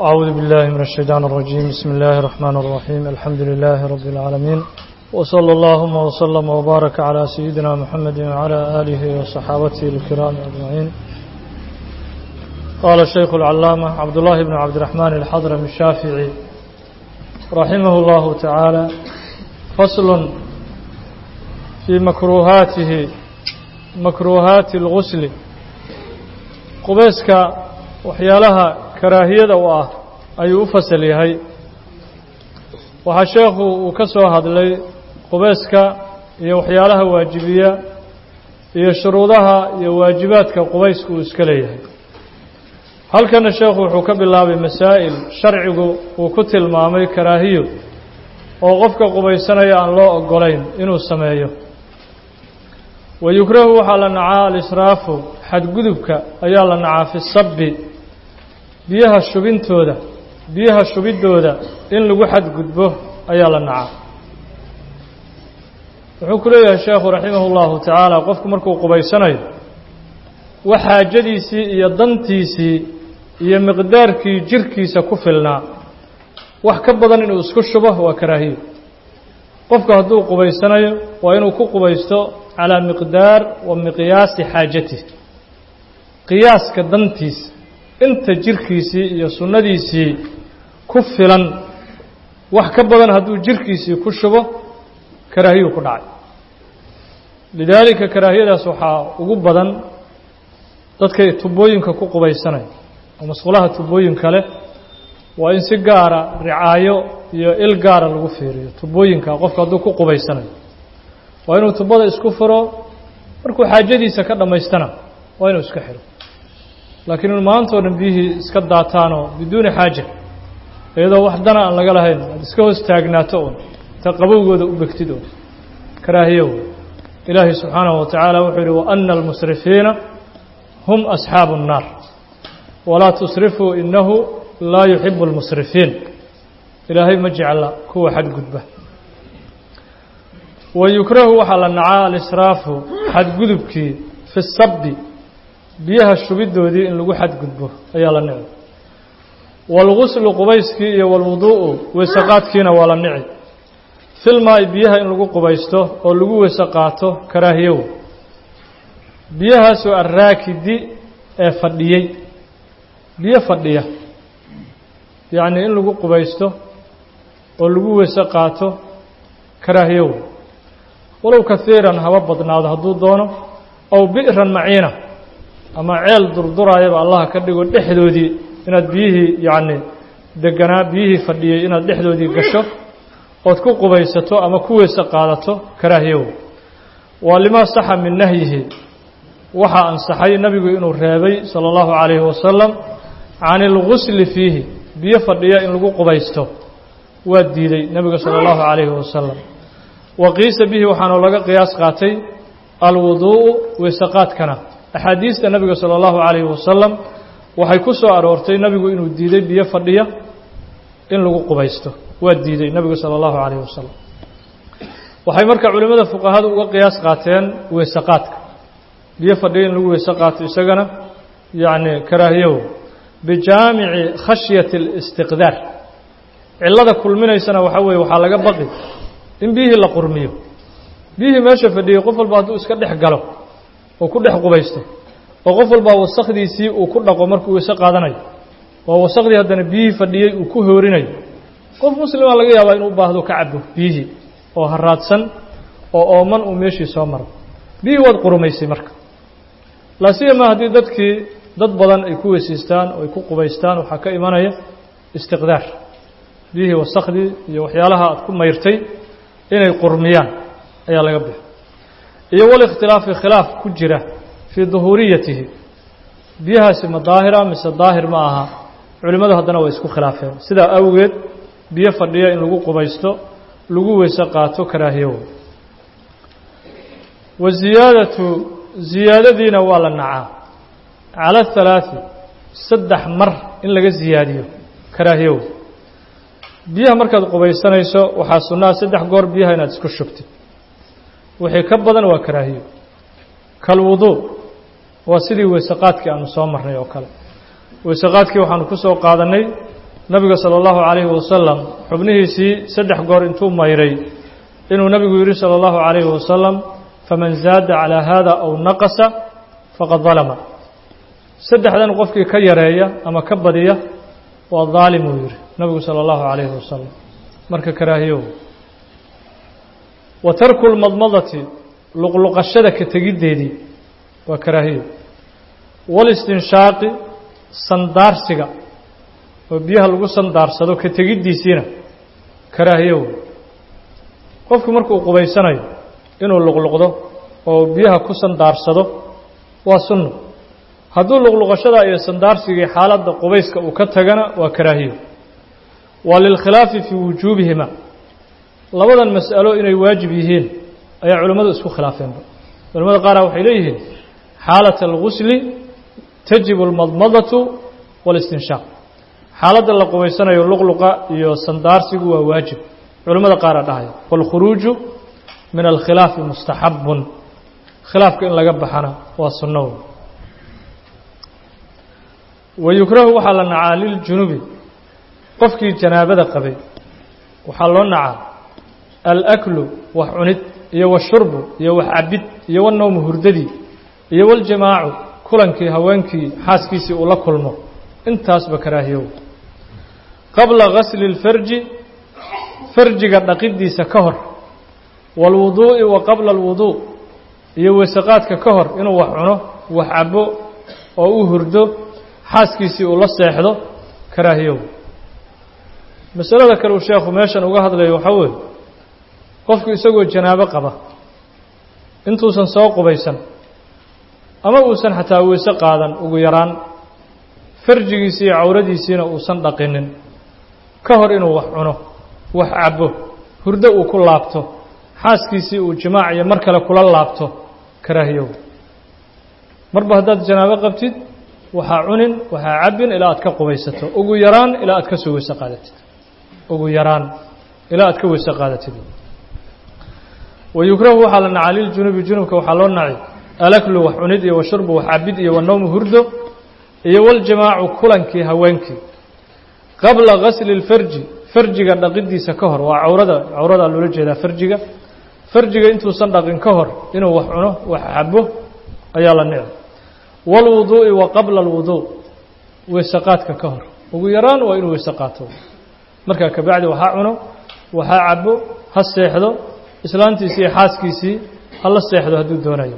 أعوذ بالله من الشيطان الرجيم بسم الله الرحمن الرحيم الحمد لله رب العالمين وصلى اللهم وسلم وبارك على سيدنا محمد وعلى آله وصحابته الكرام أجمعين قال الشيخ العلامة عبد الله بن عبد الرحمن الحضرمي الشافعي رحمه الله تعالى فصل في مكروهاته مكروهات الغسل qubeyska waxyaalaha karaahiyada u ah ayuu u fasal yahay waxaa sheekhu uu ka soo hadlay qubeyska iyo waxyaalaha waajibiya iyo shuruudaha iyo waajibaadka qubayska uu iska leeyahay halkana sheekhu wuxuu ka bilaabay masaa'il sharcigu uu ku tilmaamay karaahiyo oo qofka qubaysanaya aan loo ogolayn inuu sameeyo wayukrahu waxaa la nacaa alisraafu xadgudubka ayaa la nacaa fi sabbi biyaha shubintooda biyaha shubidooda in lagu xadgudbo ayaa la nacaa wuxuu ku leeyahay sheekhu raximah اllahu tacaala qofku markuu qubaysanayo wax xaajadiisii iyo dantiisii iyo miqdaarkii jirkiisa ku filnaa wax ka badan inuu isku shubo waa karaahiyo qofku hadduu qubaysanayo waa inuu ku qubaysto calaa miqdaar wa miqyaasi xaajatih qiyaaska dantiisa inta jirkiisii iyo sunnadiisii ku filan wax ka badan hadduu jirkiisii ku shubo karaahiyuu ku dhacay lidaalika karaahiyadaas waxaa ugu badan dadkay tubooyinka ku qubaysanaya oo masqulaha tubooyinka leh waa in si gaara ricaayo iyo il gaara lagu fiiriyo tubooyinka qofka hadduu ku qubaysanayo waa inuu tubada isku furo markuu xaajadiisa ka dhammaystana waa inuu iska xiro laakiin inu maantao dhan biyihii iska daataanoo biduuni xaaja iyadoo wax dana aan laga lahayn aad iska hoos taagnaato un ta qabowgooda u begtid un karaahiyo wey ilaahay subxaanahu wa tacaala wuxuu yihi waana almusrifiina hum asxaabu الnaar walaa tusrifuu inahu laa yuxibu اlmusrifiin ilaahay ma jecla kuwa xadgudba wayukrahu waxaa la nacaa alisraafu xadgudubkii fi sabbi biyaha shubidoodii in lagu xadgudbo ayaa la nici waalguslu qubayskii iyo walwuduu'u weysaqaadkiina waa la nici filmaa'i biyaha in lagu qubaysto oo lagu weyse qaato karaahiyow biyahaasoo arraakidi ee fadhiyey biyo fadhiya yacnii in lagu qubaysto oo lagu weyse qaato karaahiyow walow kahiiran haba badnaado hadduu doono aw bi'ran maciina ama ceel durduraayaba allaha ka dhigo dhexdoodii inaad biyihii yacni deganaa biyihii fadhiyey inaad dhexdoodii gasho ood ku qubaysato ama ku weyse qaadato karaahiyow waa limaa saxa min nahyihi waxaa ansaxay nebigu inuu reebay sala allahu calayhi wasalam can ilgusli fiihi biyo fadhiya in lagu qubaysto waa diiday nebiga sala allahu calayhi wasalam wa qiisa bihi waxaanu laga qiyaas qaatay alwuduu'u weysaqaadkana axaadiista nebiga sala allahu calayhi wasalam waxay ku soo aroortay nebigu inuu diiday biyo fadhiya in lagu qubaysto waa diiday nebigu sala allahu calayhi wasalam waxay marka culimmada fuqahadu uga qiyaas qaateen weysaqaadka biyo fadhiya in lagu weyse qaato isagana yacni karaahiyow bijaamici khashyati alistiqdaar cillada kulminaysana waxaa weeye waxaa laga baqi in biyihii la qurmiyo biyihii meesha fadhiyey qof walba hadduu iska dhex galo oo ku dhex qubaysto oo qof walbaa wasakdiisii uu ku dhaqo markuu weyse qaadanayo oo wasakdii haddana biyihii fadhiyey uu ku hoorinayo qof muslima laga yaabaa inuu u baahdo ka cabo biyihii oo haraadsan oo ooman uu meeshii soo maro biyihii waad qurumaysay marka laasiyama haddii dadkii dad badan ay ku weysaystaan oo ay ku qubaystaan waxaa ka imanaya istiqdaar biyihii wasakdii iyo waxyaalaha aad ku mayrtay inay qurmiyaan ayaa laga bixi iyo walikhtilaafi khilaaf ku jira fii duhuuriyatihi biyahaasi ma daahira mise daahir ma aha culimmadu haddana way isku khilaafeen sidaa awgeed biyo fadhiya in lagu qubaysto lagu weyse qaato karaahiyow wa ziyaadatu ziyaadadiina waa la nacaa cala halaaثi saddex mar in laga ziyaadiyo karaahiyow biyaha markaad qubaysanayso waxaa sunnaha saddex goor biyaha inaad isku shubtid wixii ka badan waa karaahiyo kalwuduu waa sidii weysaqaadkii aanu soo marnay oo kale weysaqaadkii waxaanu ku soo qaadannay nabiga sala allahu calayhi wasalam xubnihiisii saddex goor intuu mayray inuu nabigu yidhi sala allahu calayhi wasalam faman zaada calaa haada aw naqasa faqad dalama saddexdan qofkii ka yareeya ama ka badiya waa daalim uu yidhi nabigu sala allahu calayhi wasalam marka karaahiyow wa tarku lmadmadati luqluqashada ka tegiddeedii waa karaahiyo walistinshaaqi sandaarsiga oo biyaha lagu sandaarsado ka tegiddiisiina karaahiyow qofku markuu qubaysanayo inuu luqluqdo oo biyaha ku sandaarsado waa sunno hadduu luqluqashada iyo sandaarsigii xaaladda qubayska uu ka tagana waa karaahiyo waa lilkhilaafi fii wujuubihima labadan mas'alo inay waajib yihiin ayaa culimmadu isku khilaafeenba culimmada qaara waxay leeyihiin xaalat algusli tajibu almadmadatu waalistinshaaq xaaladda la qubaysanayo luqluqa iyo sandaarsigu waa waajib culimmada qaara dhahaya waalkhuruuju min alkhilaafi mustaxabun khilaafka in laga baxana waa sunno wayukrahu waxaa la nacaa liljunubi qofkii janaabada qabay waxaa loo nacaa alaklu wax cunid iyo washurbu iyo wax cabid iyo wanowmu hurdadii iyo waljamaacu kulankii haweenkii xaaskiisii uu la kulmo intaasba karaahiyow qabla gasli اlfarji farjiga dhaqidiisa ka hor wاlwuduu'i wa qabla اlwuduu iyo weesaqaadka ka hor inuu wax cuno wax cabo oo u hurdo xaaskiisii uu la seexdo karaahiyow masalada kale uu sheekhu meeshan uga hadlayo waxaa weeye qofku isagoo janaabo qaba intuusan soo qubaysan ama uusan xataa weyse qaadan ugu yaraan farjigiisii iyo cawradiisiina uusan dhaqinin ka hor inuu wax cuno wax cabbo hurdo uu ku laabto xaaskiisii uu jimaac iyo mar kale kula laabto karaahiyow marba haddaad janaabo qabtid waxaa cunin waxaa cabbin ilaa aad ka qubaysato ugu yaraan ilaa aad ka soo weyse qaadatid ugu yaraan ilaa aad ka weyse qaadatid wayukrahu waxaa la nacaa liljunubi junubka waxaa loo naci alaklu wax cunid iyo washurbu wax cabid iyo wanowmu hurdo iyo waljamaacu kulankii haweenkii qabla gasli اlfarji farjiga dhaqidiisa ka hor waa cawrada cawradaa loola jeedaa farjiga farjiga intuusan dhaqin ka hor inuu wax cuno wax cabo ayaa la nici wاlwuduu'i wa qabla اlwuduu weysaqaadka ka hor ugu yaraan waa inuu weyse qaato markaa kabacdi waxaa cuno waxaa cabo ha seexdo islaantiisii iyo xaaskiisii ha la seexdo hadduu doonayo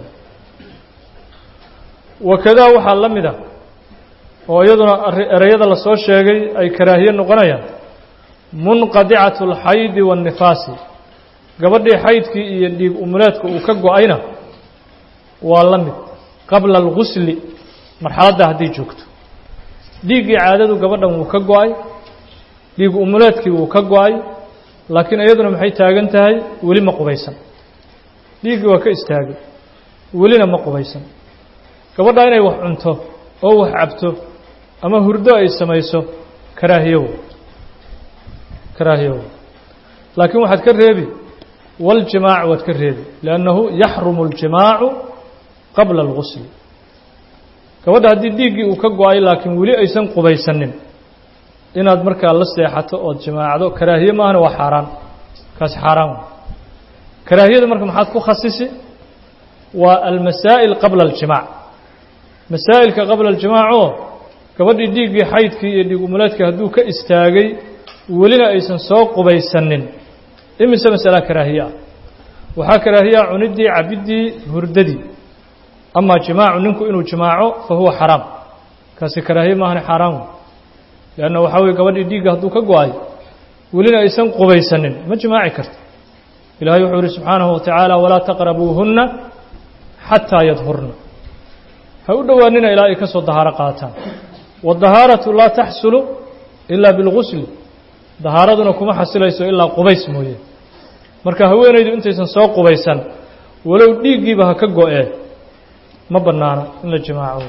wakadaa waxaa la mid a oo iyaduna ereyada lasoo sheegay ay karaahiye noqonayaan munqadicatu اlxaydi waاnnifaasi gabadhii xaydkii iyo dhiig umuleedka uu ka go-ayna waa la mid qabla algusli marxaladda hadday joogto dhiiggii caadadu gabadhan wuu ka go-ay dhiig umuleedkii wuu ka go-ay laakiin iyaduna maxay taagan tahay weli ma qubaysan dhiiggii waa ka istaagay welina ma qubaysan gabadha inay wax cunto oo wax cabto ama hurdo ay samayso karaahiyow karaahiyow laakiin waxaad ka reebi waljimaac waad ka reebi liannahu yaxrumu اljimaacu qabla algusli gabadha haddii dhiiggii uu ka go-ay laakiin weli aysan qubaysanin inaad markaa la seexato ood jimaacdo karaahiye maahana waa xaaraan kaasi xaaraan karaahiyada marka maxaad ku khasisi waa almasaa'il qabla aljimaac masaa'ilka qabla aljimaac oo gabadhii dhiiggii xaydkii iyo dhiig umuleedkii hadduu ka istaagay welina aysan soo qubaysanin imise masala karaahiye ah waxaa karaahiyaa cuniddii cabiddii hurdadii amaa jimaacu ninku inuu jimaaco fa huwa xaraam kaasi karaahiye maahana xaaraan leanna waxaa weye gabadhii dhiigga hadduu ka go-ay welina aysan qubaysanin ma jimaaci karto ilahay wuxuu yihi subxaanahu watacaala walaa taqrabuuhunna xataa yadhurna ha u dhowaanina ilaa ay ka soo dahaaro qaataan wadahaaratu laa taxsulu ilaa bilgusli dahaaraduna kuma xasilayso ilaa qubays mooye marka haweenaydu intaysan soo qubaysan walow dhiiggiiba ha ka go-ee ma bannaana in la jimaaco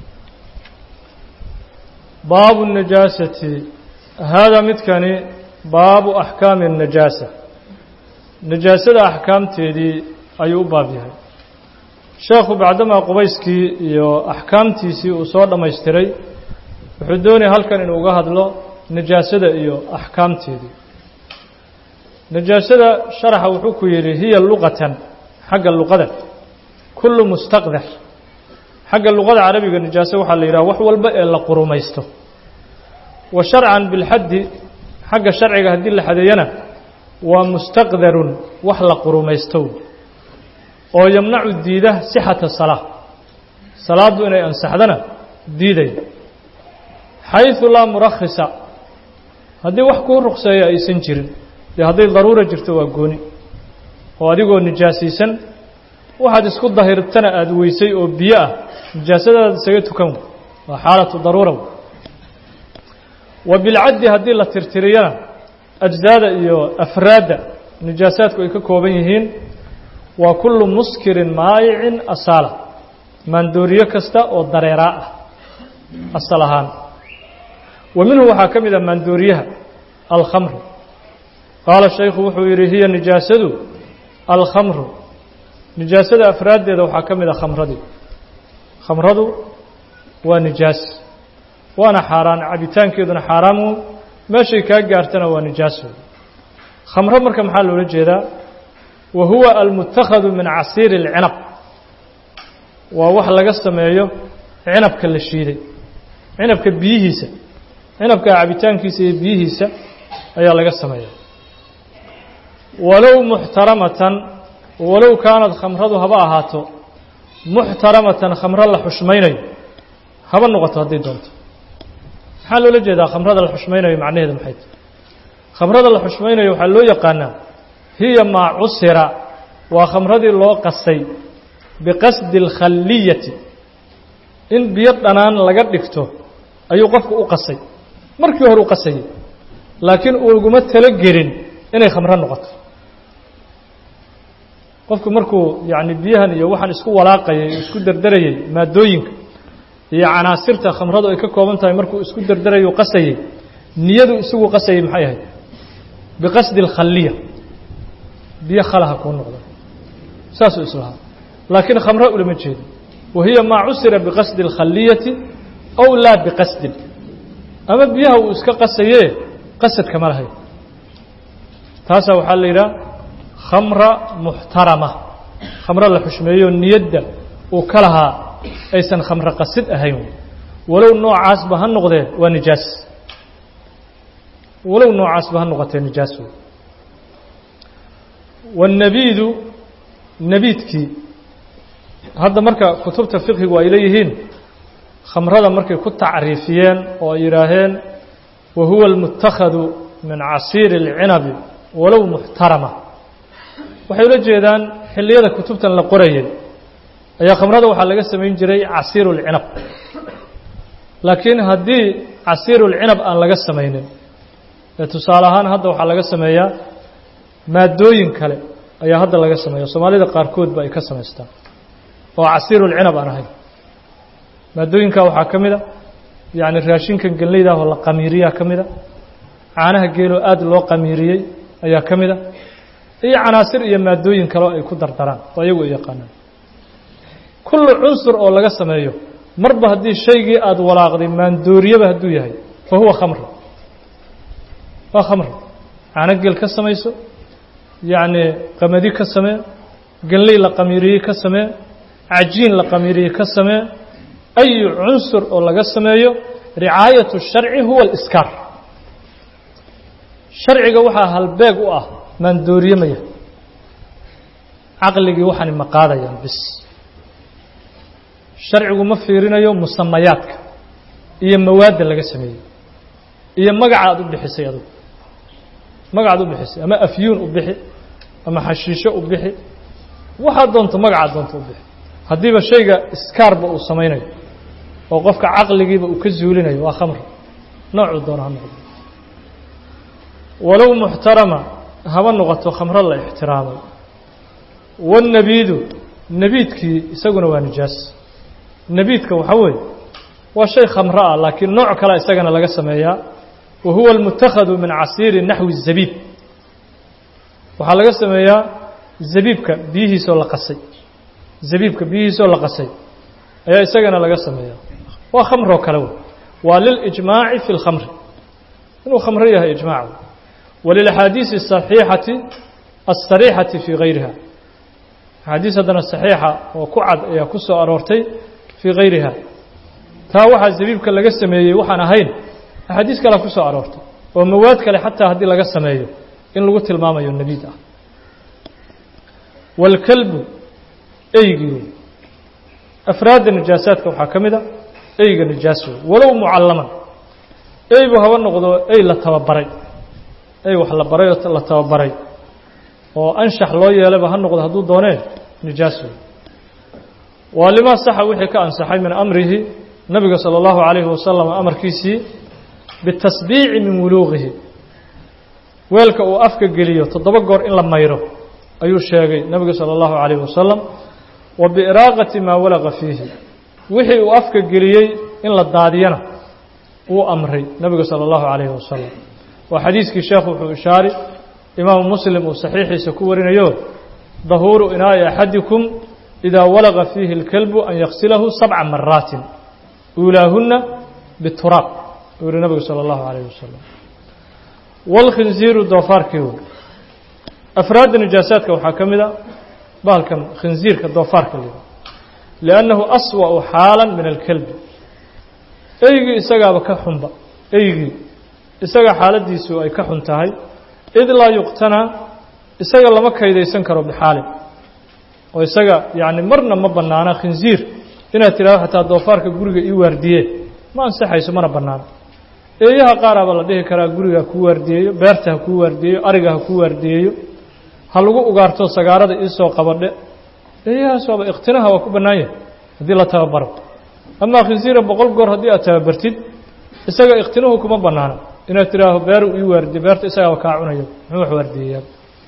baabu الnajaasati haadaa midkani baabu axkaami الnajaasa najaasada axkaamteedii ayuu u baab yahay sheekhu bacdamaa qubayskii iyo axkaamtiisii uu soo dhammaystiray wuxuu doonaya halkan inuu uga hadlo najaasada iyo axkaamteedii najaasada sharaxa wuxuu ku yidhi hiya luqatan xagga luqada kullu mustaqdar xagga luqada carabiga najaaso waxaa la yidhaha wax walba ee la qurumaysto wa sharcan bilxaddi xagga sharciga haddii la xadeeyana waa mustaqdarun wax la qurumaysto oo yamnacu diida sixata salaa salaaddu inay ansaxdana diidaya xayثu laa murakhisa haddii wax kuu ruqseeya aysan jirin dee hadday daruura jirto waa gooni oo adigoo nijaasaysan waxaad isku dahirtana aada weysay oo biyo ah nijaasadaada isaga tukan waa xaalatu daruura wa bilcaddi haddii la tirtiriyana ajzaada iyo afraadda nijaasaadku ay ka kooban yihiin waa kullu muskirin maayicin asaala maandooriyo kasta oo dareeraa ah asal ahaan wa minhu waxaa ka mid a maandooriyaha alkhamru qaala shaykhu wuxuu yidhi hiya nijaasadu alkhamru nijaasada afraaddeeda waxaa ka mid a khamradii khamradu waa nijaas waana xaaraan cabitaankeeduna xaaraamu meeshay kaa gaartana waa nijaaso khamro marka maxaa loola jeedaa wa huwa almutakhadu min casiiri اlcinab waa wax laga sameeyo cinabka la shiiday cinabka biyihiisa cinabka cabitaankiisa iyo biyihiisa ayaa laga sameeya walow muxtaramatan walow kaanad khamradu haba ahaato muxtaramatan khamro la xushmaynayo haba noqoto hadday doonto maxaa loola jeedaa khamrada la xushmaynayo macnaheedu maxay tahy khamrada la xushmaynayo waxaa loo yaqaanaa hiya maa cusira waa khamradii loo qasay biqasdi alkhalliyati in biyo dhanaan laga dhigto ayuu qofku u qasay markii hore u qasayay laakiin uguma talogelin inay khamro noqoto qofku markuu yacni biyahan iyo waxaan isku walaaqayay isku derderayay maadooyinka iyo canaasirta khamradu ay ka kooban tahay markuu isku derderayay qasayay niyadu isagu qasayay maxay ahayd biqasdi alkhaliya biyo khalaha kuu noqda saasuu islahaa laakiin khamro ulama jeedo wa hiya maa cusira biqasdi alkhaliyati ow laa biqasdin ama biyaha uu iska qasayee qasad kama lahayn taasaa waxaa la yidhaha khamra muxtarama khamro la xushmeeyo niyadda uu ka lahaa aysan khamro qasid ahayn walow noocaasba ha noqdee waa nijaas walow noocaasba ha noqotee nijaas wey waannabiidu nebiidkii hadda marka kutubta fiqhigu ay leeyihiin khamrada markay ku tacriifiyeen oo ay yidhaaheen wa huwa almutakhadu min casiiri اlcinabi walow muxtarama waxay ula jeedaan xilliyada kutubtan la qorayay ayaa khamrada waxaa laga samayn jiray casiiru اlcinab laakiin haddii casiiru اlcinab aan laga samaynin ee tusaale ahaan hadda waxaa laga sameeyaa maadooyin kale ayaa hadda laga sameeya soomaalida qaarkoodba ay ka samaystaan oo casiiru اlcinab aan ahayn maadooyinkaa waxaa ka mid a yacni raashinkan gelnayda ah oo la qamiiriyaa ka mid a caanaha geeloo aada loo qamiiriyey ayaa ka mid a iyo canaasir iyo maadooyin kaleo ay ku dardaraan oo ayagu ay yaqaanaan kullu cunsur oo laga sameeyo marba haddii shaygii aada walaaqday maandooriyaba hadduu yahay fa huwa khamr waa khamr caano gel ka samayso yacni qamadi ka samee gelnay la qamiiriyey ka samee cajiin la qamiiriyey ka samee ayu cunsur oo laga sameeyo ricaayatu sharci huwa aliskaar sharciga waxaa halbeeg u ah maandooriyamaya caqligii waxaani ma qaadayaan bis sharcigu ma fiirinayo musamayaadka iyo mawaadda laga sameeyey iyo magaca aad u bixisay adugu magacaad u bixisay ama afyuun u bixi ama xashiisho u bixi waxaad doonto magacaad doonto u bixi haddiiba shayga iskaarba uu samaynayo oo qofka caqligiiba uu ka zuulinayo waa khamr noocuu doono ha noqdo walow muxtarama haba noqoto khamro la ixtiraamay waannabiidu nebiidkii isaguna waa nijaas nebiidka waxaa weeye waa shay khamro ah laakiin nooc kale isagana laga sameeyaa wa huwa almutakhadu min casiiri naxwi zabiib waxaa laga sameeyaa zabiibka biyihiisoo la qasay zabiibka biyihiisoo la qasay ayaa isagana laga sameeyaa waa khamroo kale wey waa lilijmaaci fi اlkhamri inuu khamro yahay ijmaac walilأxaadiisi الصaxiixati الsariixati fii gayriha axaadiis haddana saxiixa oo ku cad ayaa ku soo aroortay fii gayriha taa waxaa zabiibka laga sameeyey waxaan ahayn axaadiis kalea ku soo aroortay oo mawaad kale xataa haddii laga sameeyo in lagu tilmaamayo nebiid ah wاlkalbu eygii afraadda nijaasaadka waxaa ka mid a eyga nijaas wey walow mucallaman eybu haba noqdo ey la tababaray ey wax la baray oo la tababaray oo anshax loo yeelayba ha noqdo hadduu doonee nijaas wey waa limaa saxa wixii ka ansaxay min amrihi nabiga salى اllahu عalayhi wasalam amarkiisii bitasbiici min wuluuqihi weelka uu afka geliyo toddoba goor in la mayro ayuu sheegay nabigu salى اllahu عalayhi wasalam wa biiraaqati maa walaqa fiihi wixii uu afka geliyey in la daadiyana wuu amray nabigu salى اllahu عalayhi wasalam waa xadiiskii sheekhu wuxuu ishaari imaamu muslim uu saxiixiisa ku warinayo dahuuru inaa'i axadikum idaa walaqa fiihi اlkalbu an yaksilahu sabca maraatin uulaahuna bituraaq uu yihi nabigu salى اllahu عalayh wasalam wاlkhinziiru doofaarkii wey afraadda nijaasaadka waxaa ka mid a bahalkan khinziirka doofaarka la yidhaha liannahu aswa'u xaalan min alkelbi eygii isagaaba ka xunba eygii isaga xaaladdiisu ay ka xun tahay id laa yuqtanaa isaga lama kaydaysan karo bixaalin oo isaga yacni marna ma bannaana khinziir inaad tidhahdo xataa doofaarka guriga ii waardiye ma ansaxayso mana bannaano eeyaha qaaraaba la dhihi karaa guriga ha kuu waardiyeeyo beerta ha kuu waardiyeeyo ariga ha kuu waardiyeeyo ha lagu ugaarto sagaarada iisoo qabadhe eeyahaas waaba ikhtinaha waa ku bannaan yahay haddii la tababaro amaa khinsiira boqol goor haddii aad tababartid isaga ikhtinuhu kuma bannaana inaad tidhaaho beeru ii waardiye beerta isagaaba kaa cunayo muxuu wax waardiyeyaa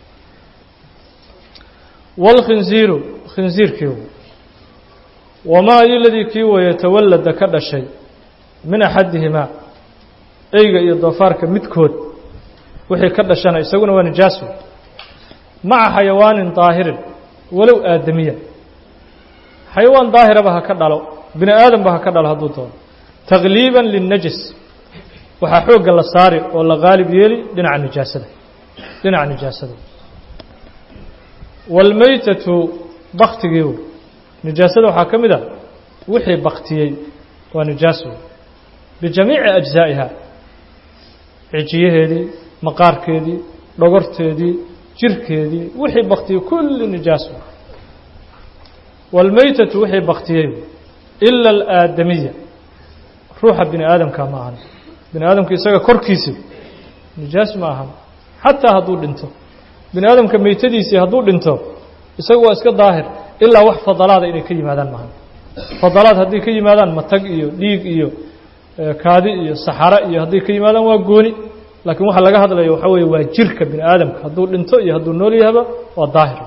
wاlkhinziiru khinziirkii wamaa iladii kii weeye tawallada ka dhashay min axadihimaa eyga iyo doofaarka midkood wixii ka dhashana isaguna waa nijaas wey maca xayawaanin daahirin walow aadamiya xayawaan daahiraba ha ka dhalo bini aadamba ha ka dhalo hadduu doono takliiban linnajis waxaa xoogga la saari oo la qaalib yeeli dhinaca nijaasada dhinaca nijaasada waalmeytatu baktigii wey nijaasada waxaa ka mid a wixii baktiyey waa nijaas wey bijamiici ajzaa'iha cijiyaheedii maqaarkeedii dhogorteedii jirkeedii wixii baktiyey kulli nijaas wey waalmeytatu wixii baktiyey ila alaadamiya ruuxa bini aadamka ma ahan bini aadamka isaga korkiisi nijaas ma ahan xataa hadduu dhinto bini aadamka meytadiisii hadduu dhinto isaga waa iska daahir ilaa wax fadalaada inay ka yimaadaan maahan fadalaad hadday ka yimaadaan matag iyo dhiig iyo kaadi iyo saxaro iyo hadday ka yimaadaan waa gooni laakiin waxa laga hadlaya waxaa weeye waa jirka bini aadamka hadduu dhinto iyo hadduu nool yahaba waa daahir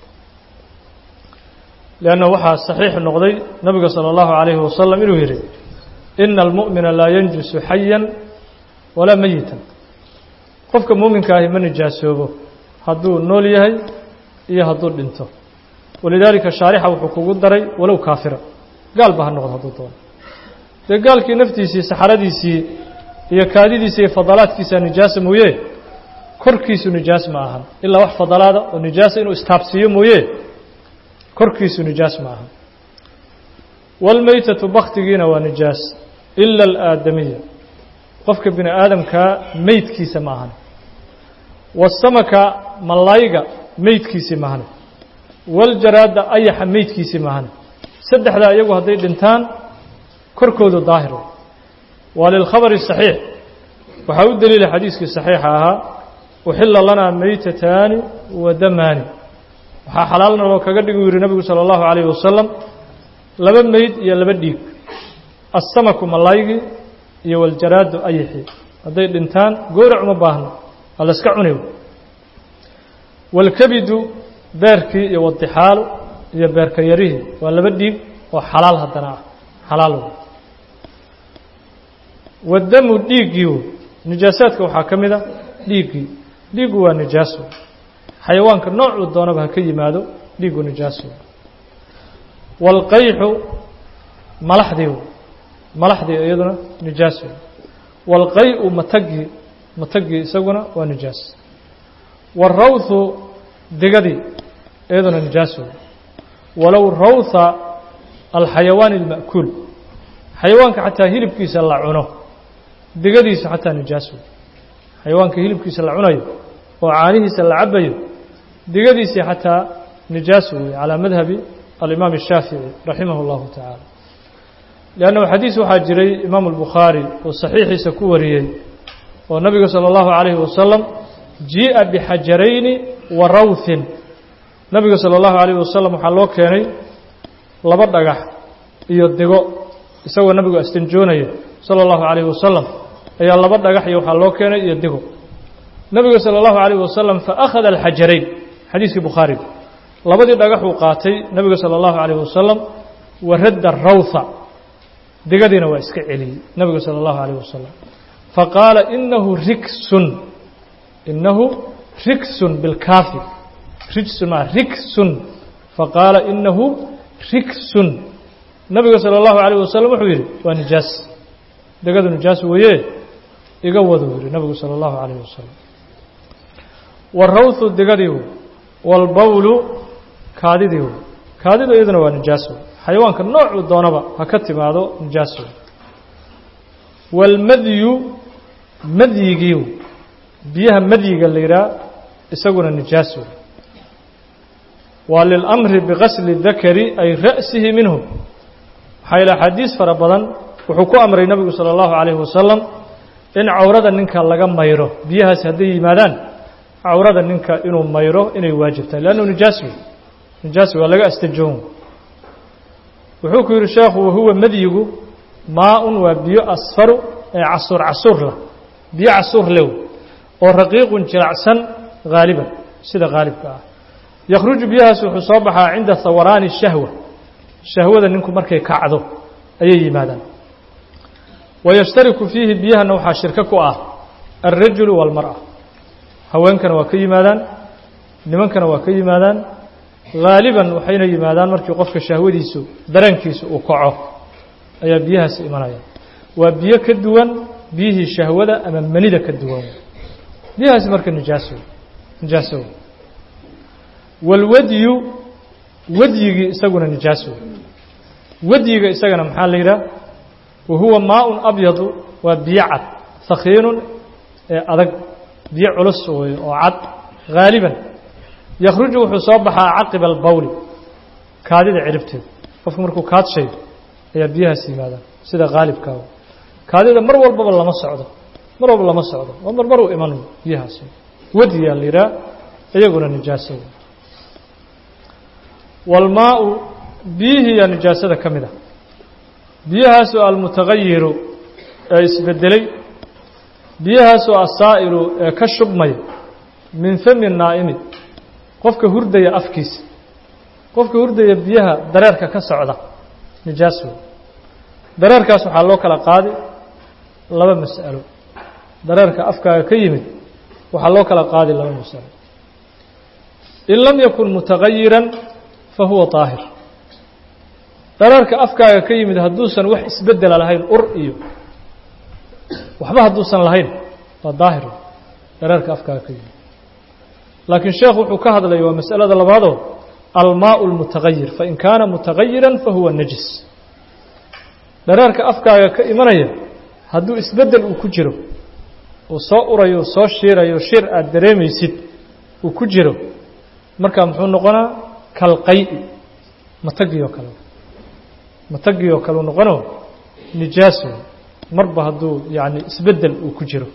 leanna waxaa saxiix noqday nabiga salى اllahu عalayhi wasalam inuu yidhi ina almu'mina laa yanjusu xayan walaa meyitan qofka muuminka ahi ma nijaasoobo hadduu nool yahay iyo hadduu dhinto walidaalika shaarixa wuxuu kugu daray walow kaafira gaalba ha noqdo hadduu doono dee gaalkii naftiisii saxaradiisii iyo kaadidiisa iyo fadalaadkiisa nijaasa mooye korkiisu nijaas ma ahan ilaa wax fadalaada oo nijaasa inuu istaabsiiyo mooye korkiisu nijaas ma ahan waalmeytatu baktigiina waa nijaas ila alaadamiya qofka bini aadamkaa meydkiisa ma ahan wasamaka malayga meydkiisii ma ahan waljaraada ayaxa meydkiisii ma ahan saddexdaa iyagu hadday dhintaan korkoodu daahir waa lilkhabari saxiix waxaa u deliila xadiiskii saxiixa ahaa uxila lanaa meytataani wa damaani waxaa xalaalna loo kaga dhigi u yihi nabigu salى اllahu عalayه wasalam laba meyd iyo laba dhiig asamaku malaygii iyo waljaraadu ayixii hadday dhintaan goorac uma baahno waa la iska cuni wاlkabidu beerkii iyo wadixaalu iyo beerka yarihii waa laba dhiig oo xalaal haddana ah xalaal wadamu dhiiggii wey nijaasaadka waxaa ka mid a dhiiggii dhiiggu waa nijaaso xayawaanka noocuu doonaba ha ka yimaado dhiiggu nijaaso waalqayxu malaxdii wey malaxdii iyaduna nijaaso waalqay-u matagii matagii isaguna waa nijaas warawthu digadii iyaduna nijaas wey walow rawtha alxayawaan alma'kuul xayawaanka xataa hilibkiisa la cuno digadiisa xataa nijaas wey xayawaanka hilibkiisa la cunayo oo caanihiisa la cabayo digadiisii xataa nijaas wey calaa madhabi alimaam الshaafiعي raximah اllahu taعaalى لأnnahu xadiis waxaa jiray imaamu الbukhaarي oo saxiixiisa ku wariyey oo nabiga salى اllahu عalayhi wasalam jii'a bixajarayni wa rawthin nabiga salى اllahu عalayه wasalam waxaa loo keenay laba dhagax iyo digo isagoo nabigu astanjoonaya salى اllahu عalayه wasalam ayaa laba dhagax iyo waxaa loo keenay iyo digo nabiga salى اllahu عalayه wasalam faakhada alxajarayn xadiiskii bukhaariga labadii dhagaxuu qaatay nebiga salى اllahu عalayه wasalam wa radda rawtha digadiina waa iska celiyey nebiga salى اllahu عalayه wasalam faqaala inahu riksun inahu riksun bilkaafi rijsun maa riksun faqaala inahu riksun nebiga salى اllahu عalayه wasalam wuxuu yidhi waa nijaas digadu nijaas weeye iga wadu yidhi nebigu salى اllahu عalayه wasalam warawthu digadii wاlbowlu kaadidii wey kaadidu iyaduna waa nijaas wey xayawaanka noocuu doonaba ha ka timaado nijaas wey wاlmadyu madyigii wey biyaha madyiga la yidhaha isaguna nijaas wey waa lilamri bigasli dakari ay ra'sihi minhu waxaa ila axaadiis fara badan wuxuu ku amray nebigu salى اllahu عalayhi wasalam in cawrada ninka laga mayro biyahaasi hadday yimaadaan cawrada ninka inuu mayro inay waajibtahay leannu nijaas wey nijaas waa laga astajoon wuxuu ku yidhi sheekhu wahuwa madyigu maa-un waa biyo asfaru ee casuur casuur lah biyo casuur lew oo raqiiqun jiracsan haaliban sida haalibka ah yakhruju biyahaas wuxuu soo baxaa cinda hawaraani shahwa shahwada ninku markay kacdo ayay yimaadaan wayashtariku fiihi biyahana waxaa shirko ku ah alrajulu wاlmarأa haweenkana waa ka yimaadaan nimankana waa ka yimaadaan haaliban waxayna yimaadaan markii qofka shahwadiisu dareenkiisu uu kaco ayaa biyahaasi imanaya waa biyo ka duwan biyihii shahwada ama manida ka duwan biyahaasi marka nijaaso nijaaso walwadyu wadyigii isaguna nijaaso wadyiga isagana maxaa la yidhaha wa huwa maaun abyadu waa biyo cad hakiinun ee adag biyo culus wey oo cad haaliban yakhruju wuxuu soo baxaa caqiba albawli kaadida ciribteeda qofku markuu kaadshayo ayaa biyahaas yimaadaan sida haalibkaa kaadida mar walbaba lama socdo mar walba lama socdo oo marmar uu iman biyahaas wadiyaa la yidhaha iyaguna nijaaso walmaau biyihiiyaa nijaasada ka mid ah biyahaasoo almutagayiru ee isbedelay biyahaasoo asaa'ilu ee ka shubmaya min fami naa'imi qofka hurdaya afkiisa qofka hurdaya biyaha dareerka ka socda nijaas wey dareerkaas waxaa loo kala qaadi laba mas'alo dareerka afkaaga ka yimid waxaa loo kala qaadi laba mas'alo in lam yakun mutagayiran fa huwa daahir dareerka afkaaga ka yimid hadduusan wax isbedela lahayn ur iyo waxba hadduusan lahayn waa daahir dareerka afkaaga ka yimid laakiin sheekhu wuxuu ka hadlaya waa mas'alada labaadoo almaau اlmutagayir fain kaana mutagayiran fahuwa najis dareerka afkaaga ka imanaya hadduu isbedel uu ku jiro uu soo urayo soo shiirayo shir aad dareemaysid uu ku jiro markaa muxuu noqonaa kalqay matagii oo kale matagii oo kale u noqono nijaaso marba hadduu yani isbedel uu ku jiro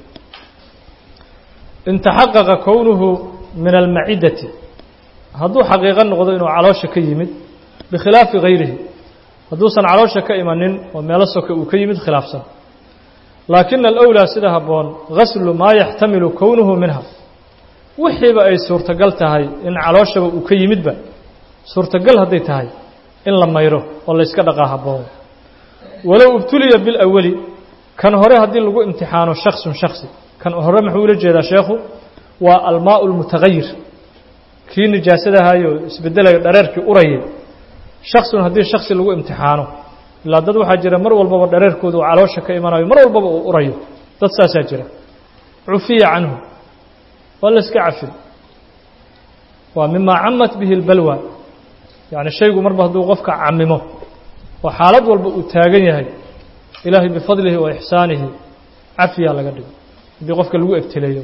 in taxaqaqa kownuhu min almacidati hadduu xaqiiqo noqdo inuu caloosha ka yimid bikhilaafi gayrihi hadduusan caloosha ka imanin oo meelo soke uu ka yimid khilaafsan laakina alأwlaa sida habboon gaslu maa yaxtamilu kownuhu minha wixiiba ay suurtagal tahay in calooshaba uu ka yimidba suurtagal hadday tahay in la mayro oo layska dhaqaa habboon walow ibtuliya bilawali kan hore haddii lagu imtixaano shaksun shaksi kan hore muxuu ula jeedaa sheekhu waa almaau اlmutagayir kii nijaasadahayo isbedelaya dhareerkii urayay shaksun haddii shaksi lagu imtixaano ilaa dad waxaa jira mar walbaba dhareerkooda uu caloosha ka imanayo mar walbaba uu urayo dad saasaa jira cufiya canhu waa la iska cafin waa mima camat bihi اlbalwa yacni shaygu marba hadduu qofka camimo oo xaalad walba uu taagan yahay ilaahay bifadlihi wa ixsaanihi cafiyaa laga dhigo haddii qofka lagu ebteleeyo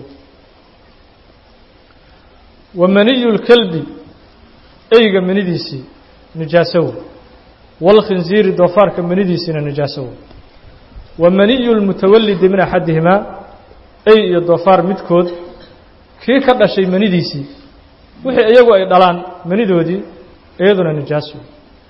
wa maniyu lkelbi eyga manidiisii nijaasowo wاlkhinziiri doofaarka manidiisiina nijaasowo wa maniyu lmutawalidi min axadihimaa ey iyo doofaar midkood kii ka dhashay manidiisii wixii iyagu ay dhalaan manidoodii iyaduna nijaaso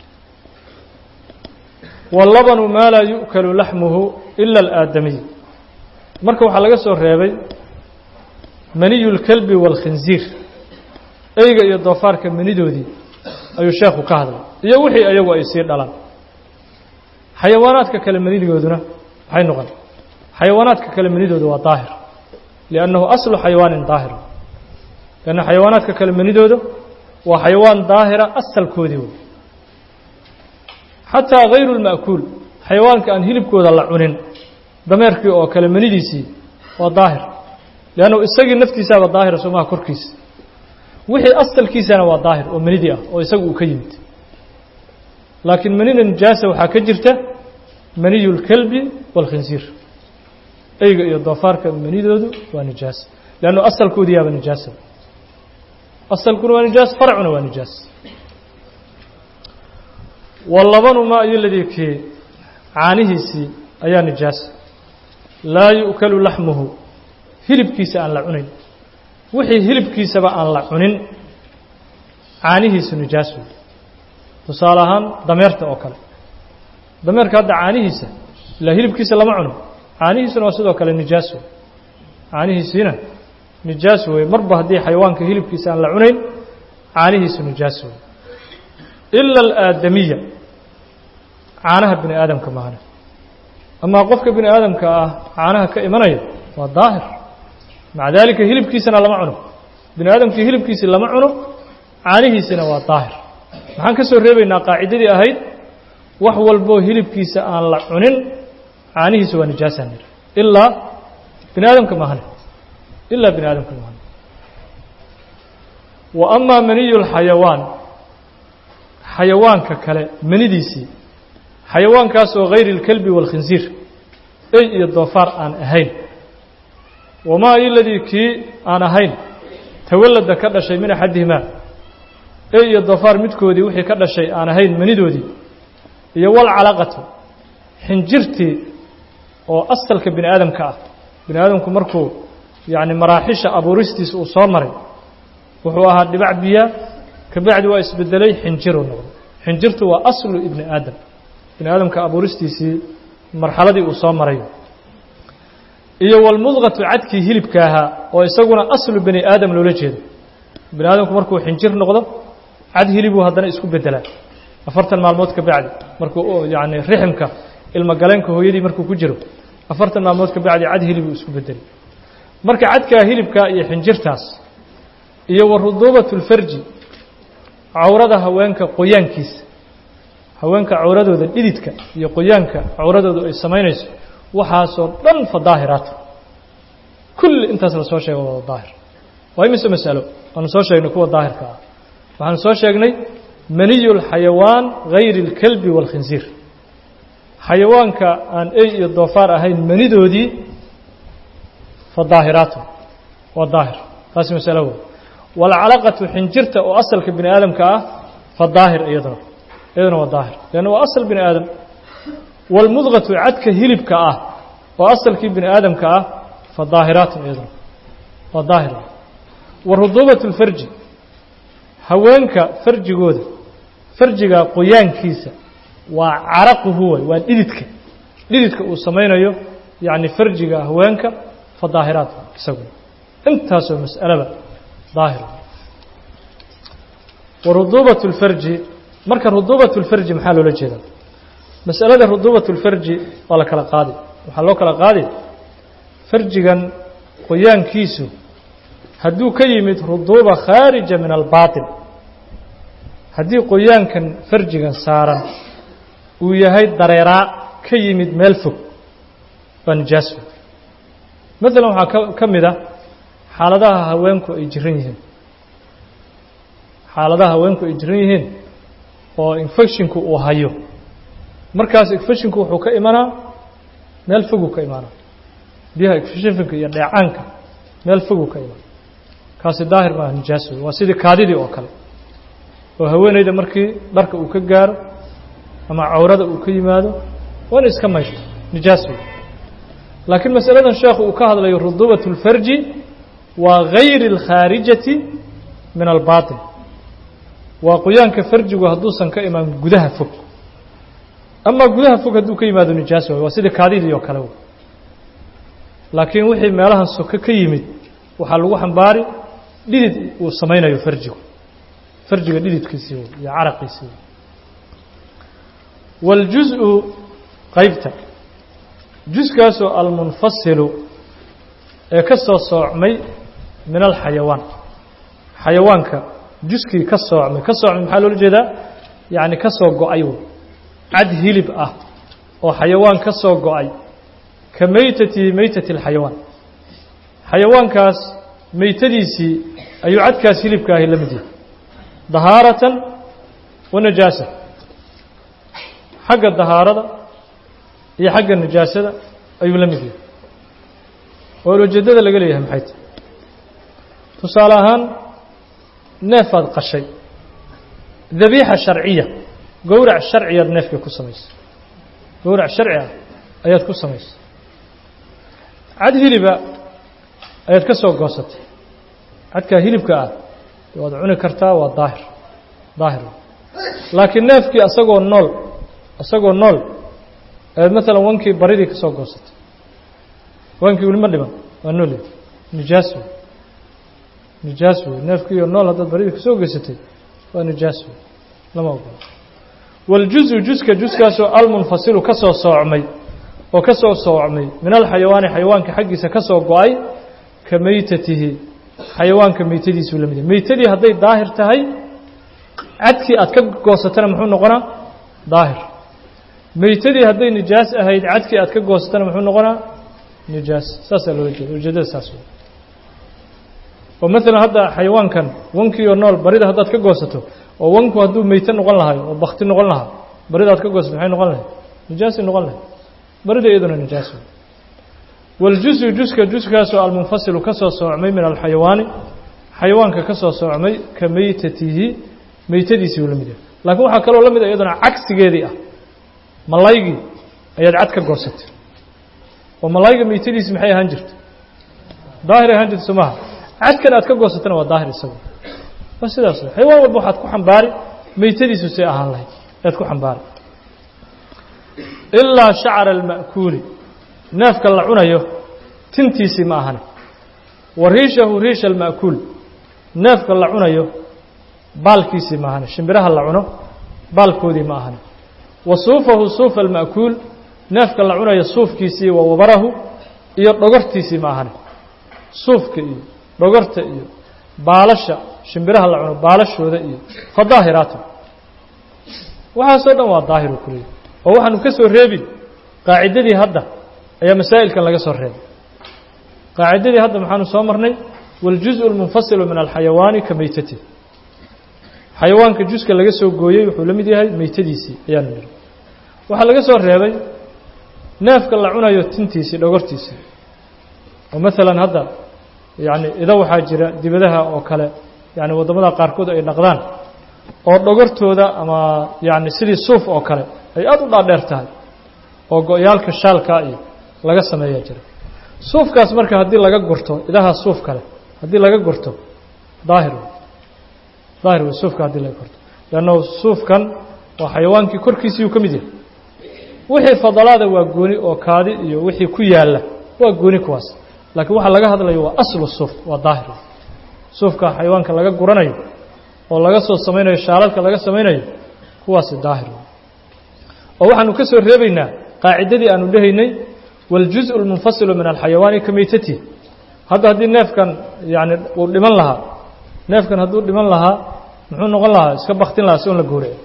wallabanu maa laa yu'kalu laxmuhu ila alaadamiy marka waxaa laga soo reebay maniyu lkelbi waalkhinziir eyga iyo doofaarka manidoodii ayuu sheekhu ka hadlay iyo wixii iyagu ay sii dhalaan xayawaanaadka kale manidooduna maxay noqon xayawaanaadka kale manidooda waa daahir liannahu aslu xayawaanin daahir lanna xayawaanaadka kale manidooda waa xayawaan daahira asalkoodii wey xataa hayru lma'kuul xayawaanka aan hilibkooda la cunin dameerkii oo kale manidiisii waa daahir leannu isagii naftiisaaba daahira somaha korkiisa wixii asalkiisana waa daahir oo manidii ah oo isagu uu ka yimid laakiin manida nijaasa waxaa ka jirta maniyu lkelbi waalkhinsiir eyga iyo doofaarka manidoodu waa nijaas leannu asalkoodii yaaba nijaasa asalkuna waa nijaas farcuna waa nijaas wallabanu maa iyo ladii kii caanihiisii ayaa nijaas laa yu'kalu laxmuhu hilibkiisa aan la cunin wixii hilibkiisaba aan la cunin caanihiisu nijaas wey tusaale ahaan dameerta oo kale dameerka hadda caanihiisa ilaa hilibkiisa lama cuno caanihiisuna waa sidoo kale nijaas wey caanihiisiina nijaas wey marba haddii xayawaanka hilibkiisa aan la cunayn caanihiisu nijaas wey ila alaadamiya caanaha bini aadamka maahane amaa qofka bini aadamka ah caanaha ka imanaya waa daahir maca daalika hilibkiisana lama cuno bini aadamkii hilibkiisii lama cuno caanihiisina waa daahir maxaan ka soo reebaynaa qaacidadii ahayd wax walboo hilibkiisa aan la cunin caanihiisa waa nijaasaan niri ilaa bini aadamka maahane ilaa bini aadamka maahane wa amaa maniyu lxayawaan xayawaanka kale manidiisii xayawaankaasoo hayri اlkelbi wاlkhinsiir ey iyo doofaar aan ahayn wamaa iladii kii aan ahayn tawalada ka dhashay min axadihimaa ey iyo doofaar midkoodii wixii ka dhashay aan ahayn manidoodii iyo walcalaqatu xinjirtii oo asalka bini aadamka ah bini aadamku markuu yacni maraaxisha abuuristiisa uu soo maray wuxuu ahaa dhibac biyaa kabacdi waa isbedelay xinjiruu noqday xinjirtu waa aslu ibni aadam bini aadamka abuuristiisii marxaladii uu soo maray iyo walmudqatu cadkii hilibka ahaa oo isaguna aslu bani aadam loola jeedo bini aadamku markuu xinjir noqdo cad hilibuu haddana isku bedelaa afartan maalmood ka bacdi markuu yacni riximka ilmogaleenka hooyadii markuu ku jiro afartan maalmood ka bacdi cad hilibuu isku bedelay marka cadkaa hilibkaa iyo xinjirtaas iyo wa ruduubat اlfarji cawrada haweenka qoyaankiisa haweenka cawradooda dhididka iyo qoyaanka cawradooda ay samaynayso waxaasoo dhan fa daahiraata kulli intaas la soo sheega wada daahir waa imise masalo waanu soo sheegnay kuwa daahirka ah waxaanu soo sheegnay maniyu lxayawaan hayri اlkelbi wاlkhinsiir xayawaanka aan ey iyo doofaar ahayn manidoodii fa daahiraatu waa daahir taasi masalo wey walcalaqatu xinjirta oo asalka bini aadamka ah fa daahir iyaduna iyaduna waa daahir leanna waa asal bini aadam walmudqatu cadka hilibka ah oo asalkii bini aadamka ah fa daahiraatun iyaduna waa daahir wa ruduubat اlfarji haweenka farjigooda farjiga qoyaankiisa waa caraquhu way waa dhididka dhididka uu samaynayo yacni farjiga haweenka fa daahiraat isagu intaasoo mas'alaba daahir wa ruduubat اlfarji marka ruduubat اlfarji maxaa loola jeedaa mas'alada ruduubat اlfarji waa la kala qaadi waxaa loo kala qaadi farjigan qoyaankiisu hadduu ka yimid ruduuba khaarija min albaaطin haddii qoyaankan farjigan saaran uu yahay dareeraa ka yimid meel fog waa nijaas maalan waxaa ka ka mid a xaaladaha haweenku ay jiran yihiin xaaladaha haweenku ay jiran yihiin oo infecshinku uu hayo markaas infecshinku wuxuu ka imanaa meel foguu ka imaanaa biyaha infectionka iyo dheecaanka meel foguu ka imaana kaasi daahir maaha nijaas wey waa sidii kaadidii oo kale oo haweeneyda markii dharka uu ka gaaro ama cawrada uu ka yimaado waa in iska maysho nijaas wey laakiin masaladan sheekhu uu ka hadlayo rudubat اlfarji waa gayri اlkhaarijati min albaaطin waa qoyaanka farjigu hadduusan ka imaan gudaha fog amaa gudaha fog hadduu ka yimaado nijaas waay waa sidii kaadidii oo kale wey laakiin wixii meelahan soke ka yimid waxaa lagu xambaari dhidid uu samaynayo farjigu farjiga dhididkiisii wey iyo caraqiisii wey wاljuزءu qaybta juskaasoo almunfasilu ee ka soo soocmay min alxayawaan xayawaanka juskii ka soocmay ka soocmay maxaa loola jeedaa yacni ka soo go-ay wey cad hilib ah oo xayawaan ka soo go-ay ka meytati meytati اlxayawaan xayawaankaas meytadiisii ayuu cadkaas hilibka ahi la mid yahay dahaaratan wa najaasa xagga dahaarada iyo xagga najaasada ayuu la mid yahay oo ujeeddada laga leeyahay maxay tahy tusaale ahaan neefaad qashay dabiixa sharciya gowrac sharciyaad neefkii ku samaysay gowrac sharci ah ayaad ku samaysay cad hiliba ayaad ka soo goosatay cadkaa hilibka ah waad cuni kartaa waa daahir daahir laakiin neefkii asagoo nool isagoo nool eed maalan wankii baridii ka soo goosatay wankii weli ma dhiman waa nool nijaas wey nijaas wey neefkiiyo nool haddaad baridii ka soo geysatay waa nijaas wey lama ogola wاljuزu juska juskaasoo almunfasilu ka soo soocmay oo ka soo soocmay min alxayawaani xayawaanka xaggiisa ka soo go-ay ka meytatihi xayawaanka meytadiisuu la mid yahay meytadii hadday daahir tahay cadkii aad ka goosatana muxuu noqonaa daahir meytadii hadday nijaas ahayd cadkii aad ka goosatana muxuu noqonaa nijaas saasaa loola jeeda ujeedada saas wey oo maalan hadda xayawaankan wankiioo nool barida haddaad ka goosato oo wanku hadduu meyte noqon lahayo oo bakti noqon lahaa barida aad ka goosato maxay noqon lahayd nijaasay noqon lahayd barida iyaduna nijaas wey wاljuزu juska juskaasoo almunfasilu ka soo soocmay min alxayawaani xayawaanka ka soo soocmay ka meytatihi meytadiisii uu la mid yahay laakiin waxaa kaloo la mid a iyaduna cagsigeedii ah malaygii ayaad cad ka goosatay oo malayga meytadiisi maxay ahaan jirta daahir ahaan jirta somaha cadkan aad ka goosatana waa daahir isagu waa sidaas xayawaan walba waxaad ku xambaari meytadiisu say ahaan lahayd ayaad ku xambaari ilaa shacra alma'kuuli neefka la cunayo tintiisii ma ahane wa riishahu riisha alma'kuul neefka la cunayo baalkiisii ma ahane shimbiraha la cuno baalkoodii ma ahane wa suufahu suufa alma'kuul neefka la cunayo suufkiisii wa wabarahu iyo dhogortiisii ma ahane suufka iyo dhogorta iyo baalasha shimbiraha la cuno baalashooda iyo fa daahiraatu waxaasoo dhan waa daahiru kuleey oo waxaanu ka soo reebin qaacidadii hadda ayaa masaa'ilkan laga soo reebay qaacidadii hadda maxaanu soo marnay wاljuزء اlmunfasilu min alxayawaani ka meytati xayawaanka juska laga soo gooyey wuxuu la mid yahay meytadiisii ayaanu niri waxaa laga soo reebay neefka la cunayo tintiisii dhogortiisii oo maalan hadda yani ida waxaa jira dibadaha oo kale yani waddamada qaarkood ay dhaqdaan oo dhogortooda ama yani sidii suuf oo kale ay aada u dhaadheer tahay oo go-yaalka shaalkaa iyo laga sameeyaa jira suufkaas marka haddii laga gurto idaha suuf kale haddii laga gurto daahir wey daahir wey suufka haddii laga gurto leanno suufkan waa xayawaankii korkiisiiyuu ka mid yahay wixii fadalaada waa gooni oo kaadi iyo wixii ku yaalla waa gooni kuwaas laakiin waxaa laga hadlayo waa aslu suuf waa daahir wey suufka xayawaanka laga guranayo oo laga soo samaynayo shaaladka laga samaynayo kuwaasi daahir wey oo waxaanu ka soo reebaynaa qaacidadii aanu dhehaynay wاljuزء اlmunfasilu min alxayawaani ka meytati hadda haddii neefkan yani uu dhiman lahaa neefkan hadduu dhiman lahaa muxuu noqon lahaa iska baktin lahaa si on la goorico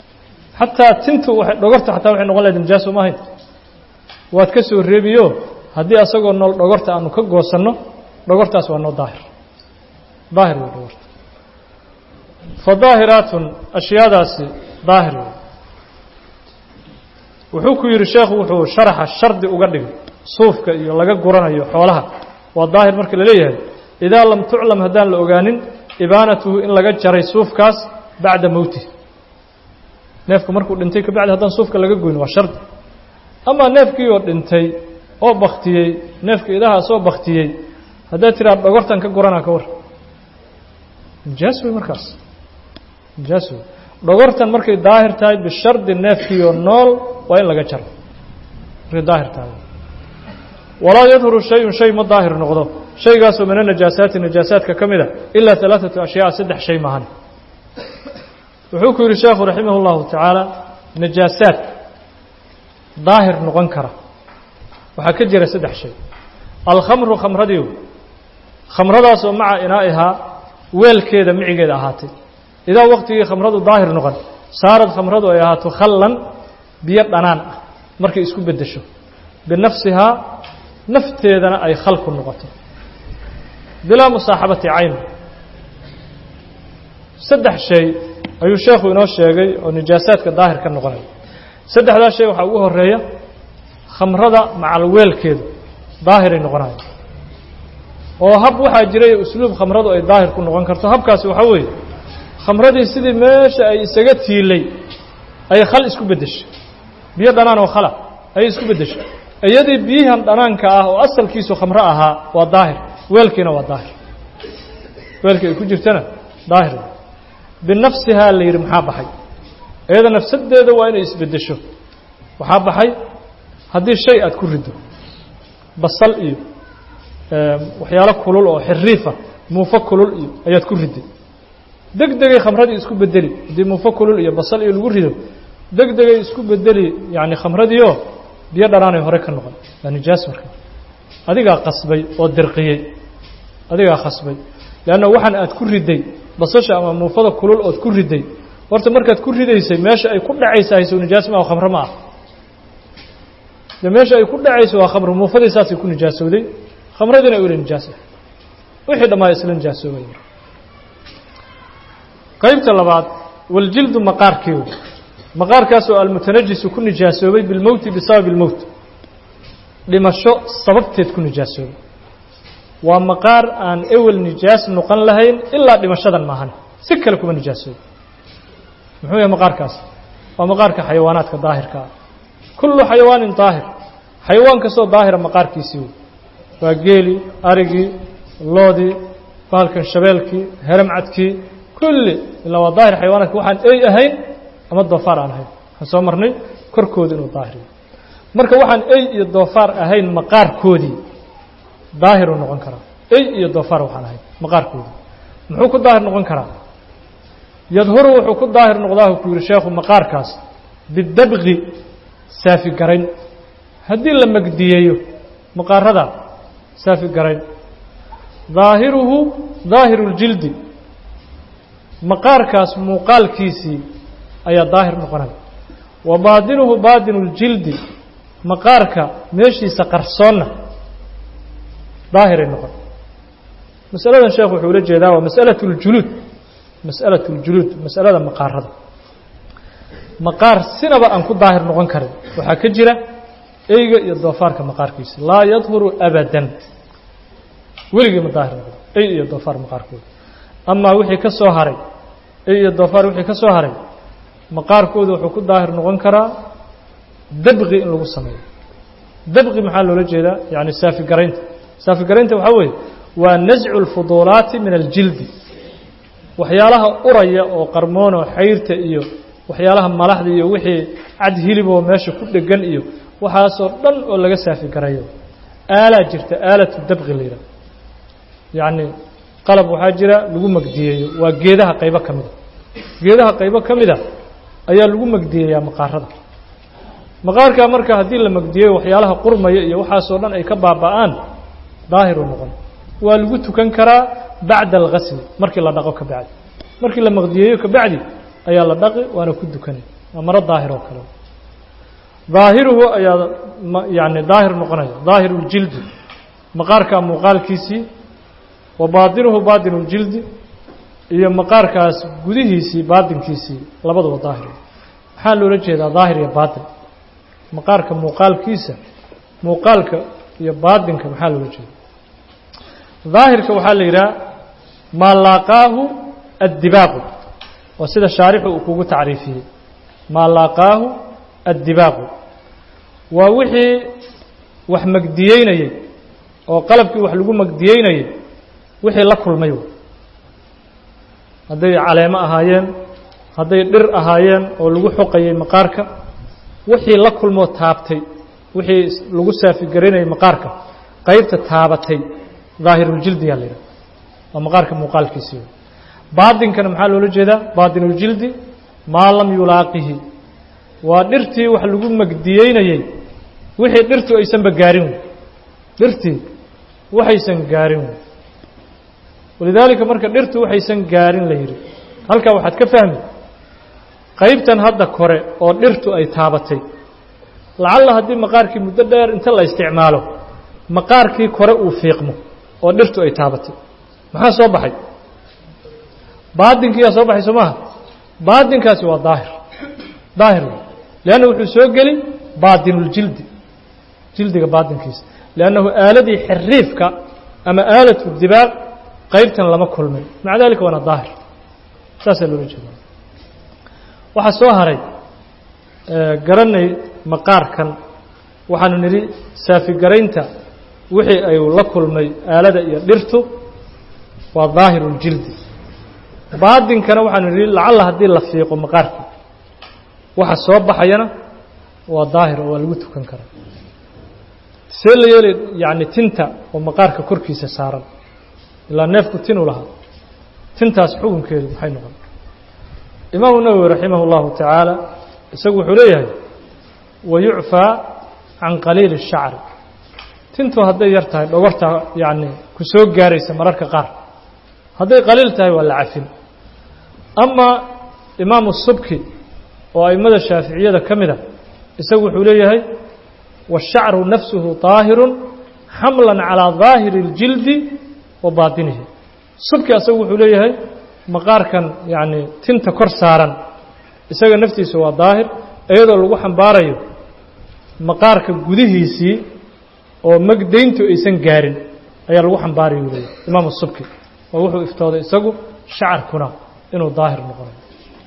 xataa tintu dhogorta xataa waxay noqon lahayd nijaaso ma ahayn waad ka soo reebiyo haddii asagoo nool dhogorta aanu ka goosanno dhogortaas waa noo daahir daahir wey dhogorta fa daahiraatun ashyaadaasi daahir wey wuxuu ku yidhi sheekhu wuxuu sharaxa shardi uga dhigay suufka iyo laga guranayo xoolaha waa daahir marka la leeyahay idaa lam tuclam haddaan la ogaanin ibaanatuhu in laga jaray suufkaas bacda mowtih neefku markuu dhintay kabacdi haddaan suufka laga goyn waa shardi amaa neefkii oo dhintay oo baktiyey neefka idaha soo baktiyey haddaad tiraa dhogortan ka guranaa ka war nijaas wey markaas nijaas wey dhogortan markay daahir tahay bishardi neefkiioo nool waa in laga jaro markay daahir tahay walaa yadhuru shayun shay ma daahir noqdo shaygaasoo min anajaasaati najaasaadka ka mid a ilaa alaaثatu ashyaa saddex shay maahan wuxuu ku yidhi sheekhu raximah اllahu tacaala najaasaad daahir noqon kara waxaa ka jira saddex shay alkhamru khamradii khamradaasoo maca inaa'ihaa weelkeeda micigeeda ahaatay idaa waqtigii khamradu daahir noqon saarad khamradu ay ahaato khallan biyo dhanaan ah markay isku beddesho binafsihaa nafteedana ay khal ku noqoto bilaa musaaxabati cayn saddex shay ayuu sheekhu inoo sheegay oo nijaasaadka daahir ka noqonaya saddexdaa shay waxaa ugu horeeya khamrada macal weelkeedu daahiray noqonaya oo hab waxaa jiray usluub khamradu ay daahir ku noqon karto habkaasi waxaa weeye khamradii sidii meesha ay isaga tiilay ay khal isku beddeshay biyo dhanaan oo khala ayay isku beddeshay iyadii biyihan dhanaanka ah oo asalkiisu khamro ahaa waa daahir weelkiina waa daahir weelkii ay ku jirtana daahir binafsihaa la yidhi maxaa baxay iyada nafsadeeda waa inay isbeddesho waxaa baxay haddii shay aad ku riddo basal iyo waxyaalo kulul oo xiriifa muufo kulul iyo ayaad ku ridday deg degay khamradii isku bedeli haddii muufo kulul iyo basal iyo lagu rido deg degay isku bedeli yacni khamradiioo biyo dhanaanay hore ka noqon waa nijaas marka adigaa qasbay oo dirqiyey adigaa khasbay leanna waxaan aad ku ridday basasha ama muufada kulul ood ku ridday horta markaad ku ridaysay meesha ay ku dhacaysa hayso nijaas ma ah khamro ma ah de meesha ay ku dhacayso waa khamro muufadii saasay ku nijaasowday khamradiina ula nijaas ah wixii dhammaa isla nijaasoobay qaybta labaad waljildu maqaarkii maqaarkaasoo almutanajisu ku nijaasoobay bilmowti bisababi اlmowt dhimasho sababteed ku nijaasoobay waa maqaar aan ewel nijaas noqon lahayn ilaa dhimashadan maahan si kale kuma nijaasoobay muxuu yahay maqaarkaas waa maqaarka xayawaanaadka daahirka ah kullu xayawaanin daahir xayawaan kastoo daahira maqaarkiisii wey waa geelii arigii loodii bahalkan shabeelkii heramcadkii kulli ilaa waa daahir xayawaanaadka waxaan ey ahayn ama doofaar aan ahayn waxaan soo marnay korkooda inuu daahir yahay marka waxaan ey iyo doofaar ahayn maqaarkoodii daahiruu noqon karaa ey iyo doofaar waxaan ahayn maqaarkoodii muxuu ku daahir noqon karaa yadhuru wuxuu ku daahir noqdaa ku yihi sheekhu maqaarkaas bidabqi saafi garayn haddii la magdiyeeyo maqaarada saafi garayn daahiruhu daahiru اljildi maqaarkaas muuqaalkiisii ayaa daahir noqonaya wa baadinuhu baadinu اljildi maqaarka meeshiisa qarsoonna daahiray noqon masaladan sheekh wuxuu ula jeedaa waa masأalaة اljuluud masأalaة اljuluud masalada maqaarada maqaar sinaba aan ku daahir noqon karin waxaa ka jira eyga iyo doofaarka maqaarkiisa laa yadhuru abadan weligii ma daahir noqdo ey iyo doofaar maqaarkooda amaa wixii ka soo haray ey iyo doofaar wixii ka soo haray maqaarkooda wuxuu ku daahir noqon karaa dabqi in lagu sameeyo dabqi maxaa loola jeedaa yani saafi garaynta saafi garaynta waxaa weeye waa nascu اlfuduulaati min aljildi waxyaalaha uraya oo qarmoonoo xayrta iyo waxyaalaha malaxda iyo wixii cad hiliboo meesha ku dhegan iyo waxaasoo dhan oo laga saafi garayo aalaa jirta aalatu dabqi la yidhaha yacni qalab waxaa jira lagu magdiyeeyo waa geedaha qaybo ka mida geedaha qaybo ka mida ayaa lagu magdiyeeyaa maqaarada maqaarkaa marka haddii la magdiyeyo waxyaalaha qurmaya iyo waxaasoo dhan ay ka baaba'aan daahiru noqon waa lagu tukan karaa bacda algasli markii la dhaqo ka bacdi markii la maqdiyeeyo ka bacdi ayaa la dhaqi waana ku dukanay waa maro daahir oo kale daahiruhu ayaa yani daahir noqonaya daahiru ljildi maqaarka muuqaalkiisii wa baadinuhu baadinu ljildi iyo maqaarkaas gudihiisii baadinkiisii labaduba daahir maxaa loola jeedaa daahir iyo baatin maqaarka muuqaalkiisa muuqaalka iyo baadinka maxaa loola jeeda daahirka waxaa la yidhaha maa laaqaahu addibaaqu waa sida shaarixu uu kugu tacriifiyey maa laaqaahu addibaaqu waa wixii wax magdiyeynayey oo qalabkii wax lagu magdiyeynayey wixii la kulmay hadday caleemo ahaayeen hadday dhir ahaayeen oo lagu xoqayey maqaarka wixii la kulmoo taabtay wixii lagu saafigarinayay maqaarka qaybta taabatay daahiruljildiyaa la yidhaha waa maqaarka muuqaalkiisii baadinkana maxaa loola jeedaa baadinuljildi maa lam yulaaqihi waa dhirtii wax lagu magdiyeynayey wixii dhirtu aysanba gaarin wey dhirtii waxaysan gaarin wey walidaalika marka dhirtu waxaysan gaarin la yidhi halkaa waxaad ka fahmi qaybtan hadda kore oo dhirtu ay taabatay lacalla haddii maqaarkii muddo dheer inta la isticmaalo maqaarkii kore uu fiiqmo oo dhirtu ay taabatay maxaa soo baxay baadinkiyaa soo baxay soo maaha baadinkaasi waa daahir daahir wey leanna wuxuu soo geli baadinuljildi jildiga baadinkiisa liannahu aaladii xiriifka ama aalatu dibaaq qaybtan lama kulmin maca dalika waana daahir saasaa loola jeeda waxaa soo haray garanay maqaarkan waxaanu nidhi saafigaraynta wixii ay la kulmay aalada iyo dhirtu waa daahiruljildi baadinkana waxaanu nidhi lacalla haddii la fiiqo maqaarkii waxa soo baxayana waa daahir oo waa lagu tukan karaa see la yeeli yacni tinta oo maqaarka korkiisa saaran ilaa neefku tinu lahaa tintaas xukunkeedu maxay noqon imaamu nawowi raximah اllahu tacaala isagu wuxuu leeyahay wayucfaa can qaliili الshacri tintu hadday yar tahay dhogorta yacni ku soo gaaraysa mararka qaar hadday qaliil tahay waa la cafin ama imaamu subki oo aimada shaaficiyada ka mid a isagu wuxuu leeyahay wالshacru nafsuhu طaahiru xamla calىa ظaahiri اljildi wa baatinihi subki asagu wuxuu leeyahay maqaarkan yacni tinta kor saaran isaga naftiisa waa daahir iyadoo lagu xambaarayo maqaarka gudihiisii oo magdayntu aysan gaarin ayaa lagu xambaaraya u leeyahy imaamu subki oo wuxuu iftooday isagu shacarkuna inuu daahir noqonayo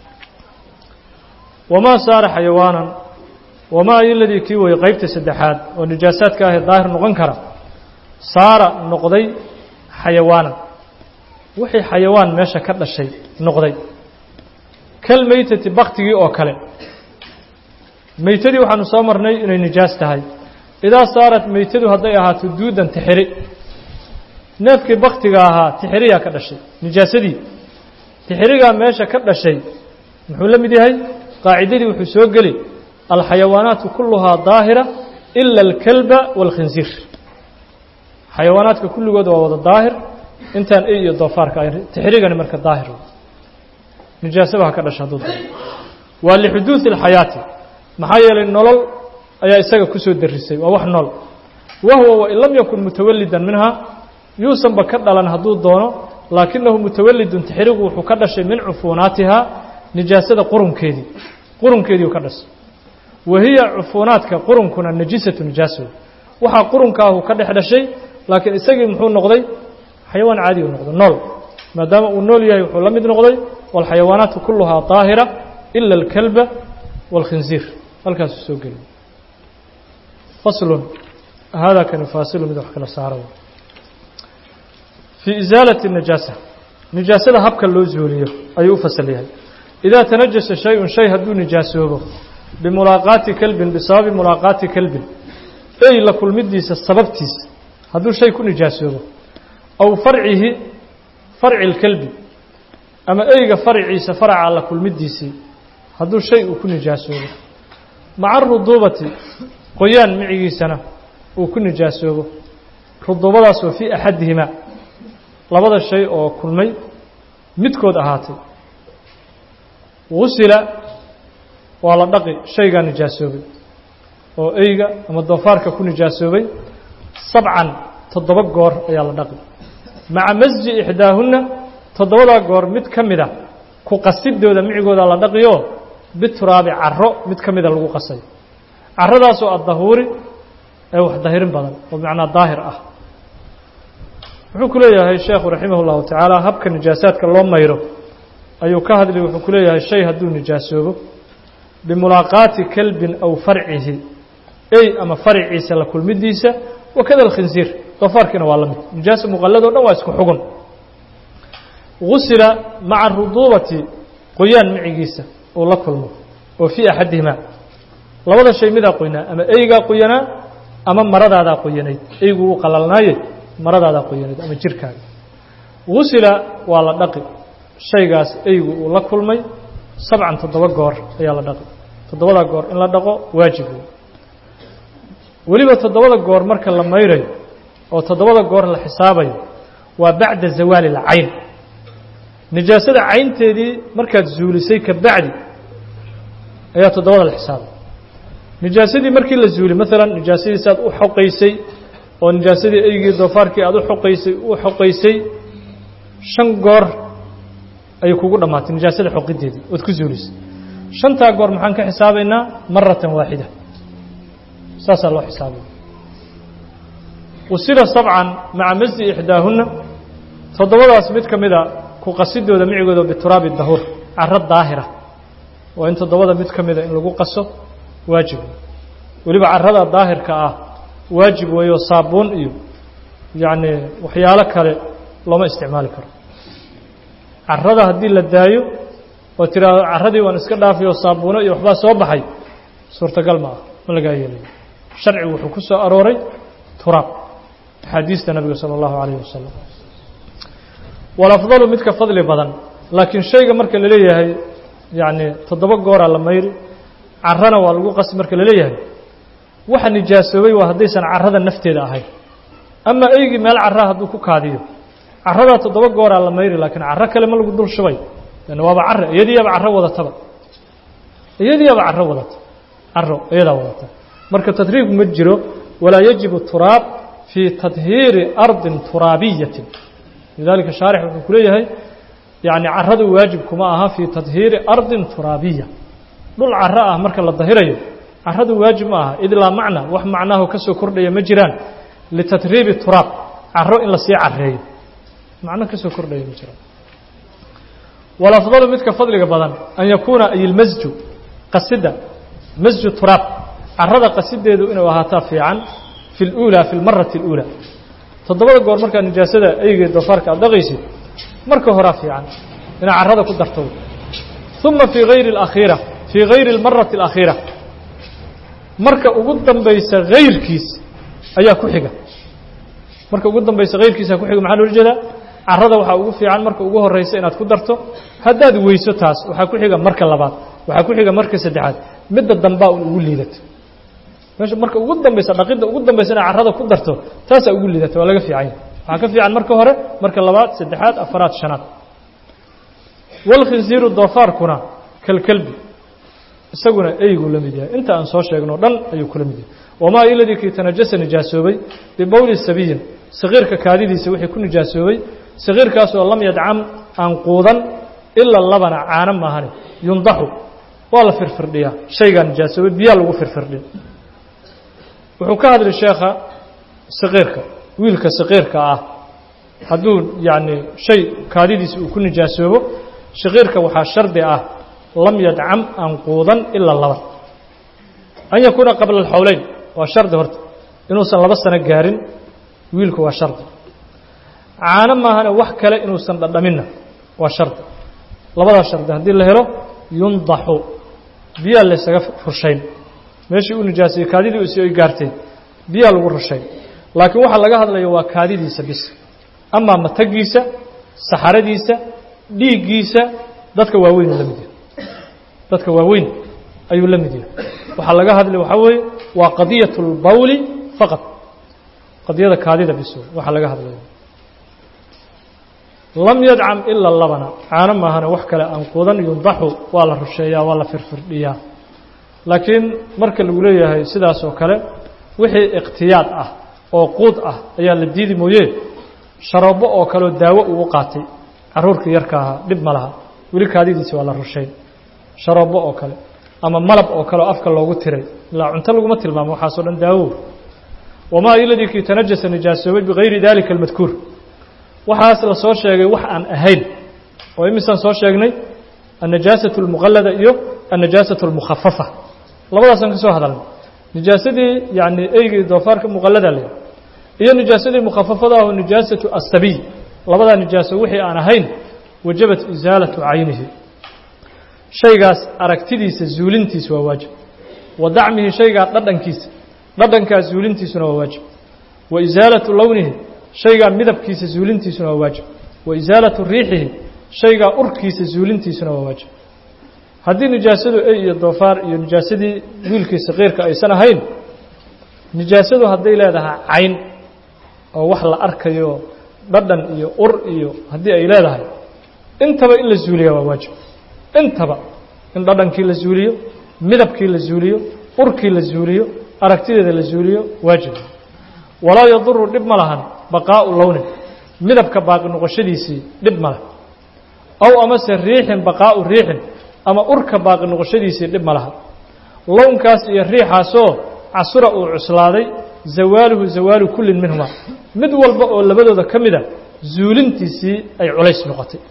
wamaa saara xayawaanan wamaa iladii kii weye qaybta saddexaad oo nijaasaadka ahee daahir noqon kara saara noqday xayawaanan wixii xayawaan meesha ka dhashay noqday kal meytati baktigii oo kale meytadii waxaanu soo marnay inay nijaas tahay idaa saarat meytadu hadday ahaato duudan tixiri neefkii baktiga ahaa tixiriyaa ka dhashay nijaasadii tixirigaa meesha ka dhashay muxuu la mid yahay qaacidadii wuxuu soo geli alxayawaanaatu kulluhaa daahira ila alkalba wاlkhinsiir xayawaanaadka kulligood waa wada daahir intaan ey iyo doofaarka ay tixrigani marka daahir nijaasaba ha ka dhasha hadduu dao waa lixuduudi اlxayaati maxaa yeelay nolol ayaa isaga kusoo darisay waa wax nool wahuwa wain lam yakun mutawalidan minha yuusanba ka dhalan hadduu doono laakinahu mutawalidun tixrigu wuxuu ka dhashay min cufuunaatiha nijaasada qurunkeedii qurunkeedii u ka dhashay wa hiya cufuunaadka qurunkuna najisatu nijaaso waxaa qurunkaahu ka dhex dhashay laakiin isagii muxuu noqday xayawaan caadi u noqday nool maadaama uu nool yahay wuxuu la mid noqday wاlxayawaanaatu kuluhaa daahira ila اlkalba wاlkhinziir halkaasuu soo geliy faslun haadaa kani faasilu mid wax kala saara fii isaalati الnajaasa nijaasada habka loo zuuliyo ayuu u fasal yahay idaa tanajasa shay-un shay hadduu nijaasoobo bimulaaqaati kelbin bisababi mulaaqaati kelbin ey la kulmidiisa sababtiisa hadduu shay ku nijaasoobo aw farcihi farci اlkelbi ama eyga farciisa faraca la kulmidiisii hadduu shay uu ku nijaasoobo maca aruduubati qoyaan micigiisana uu ku nijaasoobo ruduubadaas oo fii axadihimaa labada shay oo kulmay midkood ahaatay gusila waa la dhaqi shaygaa nijaasoobay oo eyga ama doofaarka ku nijaasoobay sabcan toddoba goor ayaa la dhaqi maca masji ixdaahunna toddobadaa goor mid ka mida ku qasidooda micigooda la dhaqiyo bituraabi caro mid ka mida lagu qasay caradaasoo addahuuri ee wax dahirin badan oo bimacnaa daahir ah wuxuu ku leeyahay sheekhu raximah اllahu tacaala habka nijaasaadka loo mayro ayuu ka hadli wuxuu ku leeyahay shay hadduu nijaasoobo bimulaaqaati kelbin aw farcihi ey ama farciisa la kulmidiisa wakada alkhinsiir doofaarkiina waa la mid nijaasa muqallado dhan waa isku xugun gusila maca ruduubati qoyaan micigiisa uu la kulmo oo fii axadihimaa labada shay midaa qoynaa ama eygaa qoyanaa ama maradaadaa qoyanayd eygu uu qalalnaaye maradaadaa qoyanayd ama jirkaaga gusila waa la dhaqi shaygaas eygu uu la kulmay sabcan toddoba goor ayaa la dhaqi toddobadaa goor in la dhaqo waajib wey weliba toddobada goor marka la mayrayo oo toddobada goor la xisaabayo waa bacda zawaali alcayn nijaasada caynteedii markaad zuulisay ka bacdi ayaa toddobada la xisaabay nijaasadii markii la zuuli maalan nijaasadiisi aad u xoqaysay oo nijaasadii eygii doofaarkii aad u xoqaysay u xoqaysay shan goor ayay kugu dhammaatay nijaasada xoqideedii ood ku zuulisay shantaa goor maxaan ka xisaabaynaa maratan waaxida saasaa loo xisaabaya usila sabcan maca masdi ixdaahunna toddobadaas mid ka mida ku qasidooda micigooda bituraabi dahuur caro daahira waa in toddobada mid ka mida in lagu qaso waajib weliba carada daahirka ah waajib weeyo saabuun iyo yacni waxyaalo kale looma isticmaali karo carada haddii la daayo oo tiraahdo caradii waan iska dhaafayoo saabuuno iyo waxbaa soo baxay suurtagal ma ah ma lagaa yeelayo sharcigu wuxuu ku soo arooray turaab axaadiista nabiga sala allahu calayh wasalam walafdalu midka fadli badan laakiin shayga marka la leeyahay yacni toddoba gooraa la mayri carana waa lagu qasi marka la leeyahay waxa nijaasoobay waa haddaysan carada nafteeda ahayn ama eygii meel caraa hadduu ku kaadiyo caradaa toddoba gooraa la mayri laakiin caro kale ma lagu dul shubay lan waaba care iyadiiaba caro wadataba iyadiiaba caro wadata caro iyadaa wadata marka tadriib ma jiro walaa yajibu turaab fii tadhiiri ardin turaabiyatin lidalika shaarix wuxuu ku leeyahay yani caradu waajib kuma aha fii tadhiiri ardin turaabiya dhul caro ah marka la dahirayo caradu waajib ma aha id laa macna wax macnaaho ka soo kordhaya ma jiraan litadriibi turaab caro in lasii careeyo macno ka soo kordhaya ma jiraan walafdalu midka fadliga badan an yakuuna ay ilmasju qasida masju turaab carada qasideedu inuu ahaataa fiican fi اlأulى fi اlmarati اlأulى toddobada goor markaa nijaasada eyga doofaarka aad dhaqaysid marka horaa fiican inaad carada ku darto ثuma fii hayri اlakhiira fii hayri اlmarati اlakhiira marka ugu dambaysa hayrkiis ayaa ku xiga marka ugu dambaysa hayrkiisa ku xiga maxaa loola jeedaa carada waxaa ugu fiican marka ugu horeysa inaad ku darto haddaad weyso taas waxaa ku xiga marka labaad waxaa ku xiga marka saddexaad midda dambaa un ugu liidato meesha marka ugu dambaysa dhaqidda ugu dambaysa inaad carada ku darto taasaa ugu liidata waa laga fiican yahay waxaa ka fiican marka hore marka labaad saddexaad afaraad shanaad walkhinsiiru doofaarkuna kalkelbi isaguna eyguu la mid yahay inta aan soo sheegno dhan ayuu kula mid yahay wamaa iladii kii tanajasa nijaasoobay bibowli sabiyin sakiirka kaadidiisa wixii ku nijaasoobay sakiirkaasoo lam yadcam aan quudan ilaa labana caano maahane yundaxu waa la firfirdhiyaa shaygaa nijaasoobay biyaa lagu firfirdhin wuxuu ka hadlay sheekha sakiirka wiilka sakiirka ah hadduu yacni shay kaadidiisa uu ku nijaasoobo sakiirka waxaa shardi ah lam yadcam aan quudan ilaa laba an yakuuna qabla alxowleyn waa shardi horta inuusan laba sano gaarin wiilku waa shardi caano maahane wax kale inuusan dhadhaminna waa shardi labadaa shardi haddii la helo yundaxu biyaa laysaga rushayn meeshii uu nijaasayey kaadidii si ay gaarteen biyaa lagu rushayn laakiin waxaa laga hadlaya waa kaadidiisa bis amaa matagiisa saxaradiisa dhiiggiisa dadka waaweyn la mid yahay dadka waaweyn ayuu la mid yahay waxaa laga hadlay waxaa weeye waa qadiyat اlbawli faqad qadiyada kaadida bis waxaa laga hadlaya lam yadcam ilaa labana caano maahana wax kale aan quudan yundaxu waa la rusheeyaa waa la firfirdhiyaa laakiin marka lagu leeyahay sidaas oo kale wixii ikhtiyaad ah oo quud ah ayaa la diidi mooye sharoobo oo kaleoo daawo uu u qaatay carruurkii yarka ahaa dhib ma laha weli kaadidiisi waa la rushayn sharoobo oo kale ama malab oo kale oo afka loogu tiray ilaa cunto laguma tilmaamo waxaasoo dhan daawo wamaa iladii kii tanajasa nijaasoobay bigayri dalika almadkuur waxaas la soo sheegay wax aan ahayn oo imisaan soo sheegnay annajaasatu almuqallada iyo annajaasatu almukhafafa labadaasaan ka soo hadalnay nijaasadii yacni eygii doofaarka muqallada leh iyo nijaasadii mukhafafada aho nijaasatu asabiy labadaa nijaaso wixii aan ahayn wajabat isaalatu caynihi shaygaas aragtidiisa zuulintiisa waa waajib wa dacmihi shaygaa dhadhankiisa dhadhankaa zuulintiisuna waa waajib wa isaalatu lownihi shaygaa midabkiisa zuulintiisuna waa waajib wa isaalatu riixihi shaygaa urkiisa zuulintiisuna waa waajib haddii nijaasadu ey iyo doofaar iyo nijaasadii wiilkii saqiirka aysan ahayn nijaasadu hadday leedahay cayn oo wax la arkayo dhadhan iyo ur iyo haddii ay leedahay intaba in la zuuliya waa waajib intaba in dhadhankii la zuuliyo midabkii la zuuliyo urkii la zuuliyo aragtideeda la zuuliyo waajib walaa yaduru dhib ma lahan baqaa'u lownin midabka baaqi noqoshadiisii dhib ma leh aw amase riixin baqaa'u riixin ama urka baaqi noqoshadiisii dhib ma laha lownkaas iyo riixaasoo casura uu cuslaaday zawaaluhu zawaalu kullin minhuma mid walba oo labadooda ka mida zuulintiisii ay culays noqotay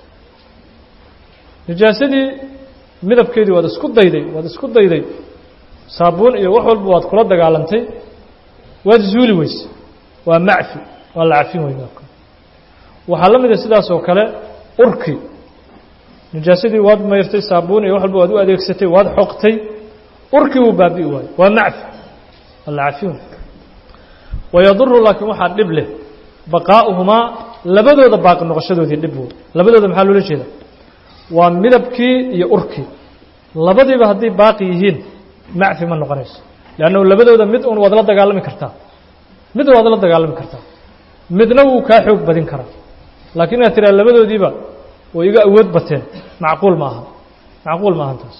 nijaasadii midabkeedii waad isku dayday waad isku dayday saabuun iyo wax walba waad kula dagaalantay waad zuuli weyse waa macfi waa la cafin wey midabka waxaa la mida sidaas oo kale urki nijaasadii waad mayrtay saabuun iyo wax walba waad u adeegsatay waad xoqtay urkii wuu baabi'i waayo waa macfi waa la cafin wey wayaduru laakiin waxaa dhib leh baqaa'uhumaa labadooda baaqi noqoshadoodii dhib wey labadooda maxaa loola jeeda waa midabkii iyo urkii labadiiba hadday baaqi yihiin macfi ma noqonayso leannahu labadooda mid un waad la dagaalami kartaa mid waad la dagaalami kartaa midna wuu kaa xoog badin karaa laakiin inaad tiraa labadoodiiba way iga awood bateen macquul ma aha macquul ma ahan taas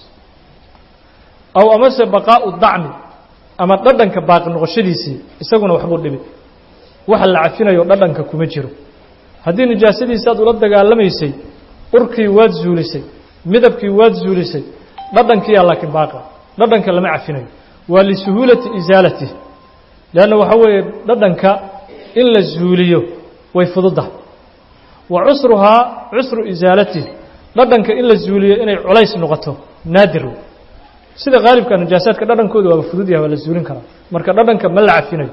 aw amase baqaa'u dacmi ama dhadhanka baaqi noqoshadiisii isaguna waxbuu dhibi waxa la cafinayo dhadhanka kuma jiro haddii nijaasadiisi aad ula dagaalamaysay urkii waad zuulisay midabkii waad zuulisay dhadhankiiyaa laakiin baaqa dhadhanka lama cafinayo waa lisuhuulati isaalatih leanna waxaa weeye dhadhanka in la zuuliyo way fududahay wa cusruhaa cusru isaalatih dhadhanka in la zuuliyo inay culays noqoto naadir sida qaalibka najaasaadka dhadhankooda waaba fudud yahay waa la zuulin karaa marka dhadhanka ma la cafinayo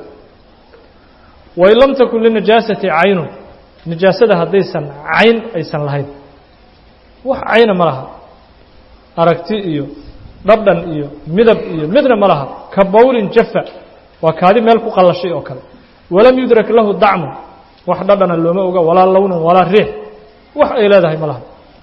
wain lam takun linajaasati caynun nijaasada haddaysan cayn aysan lahayn wax cayna ma laha aragti iyo dhadhan iyo midab iyo midna ma laha ka bawlin jafa waa kaadi meel ku qallashay oo kale walam yudrak lahu dacmun wax dhadhana looma oga walaa lownun walaa riix wax ay leedahay ma laha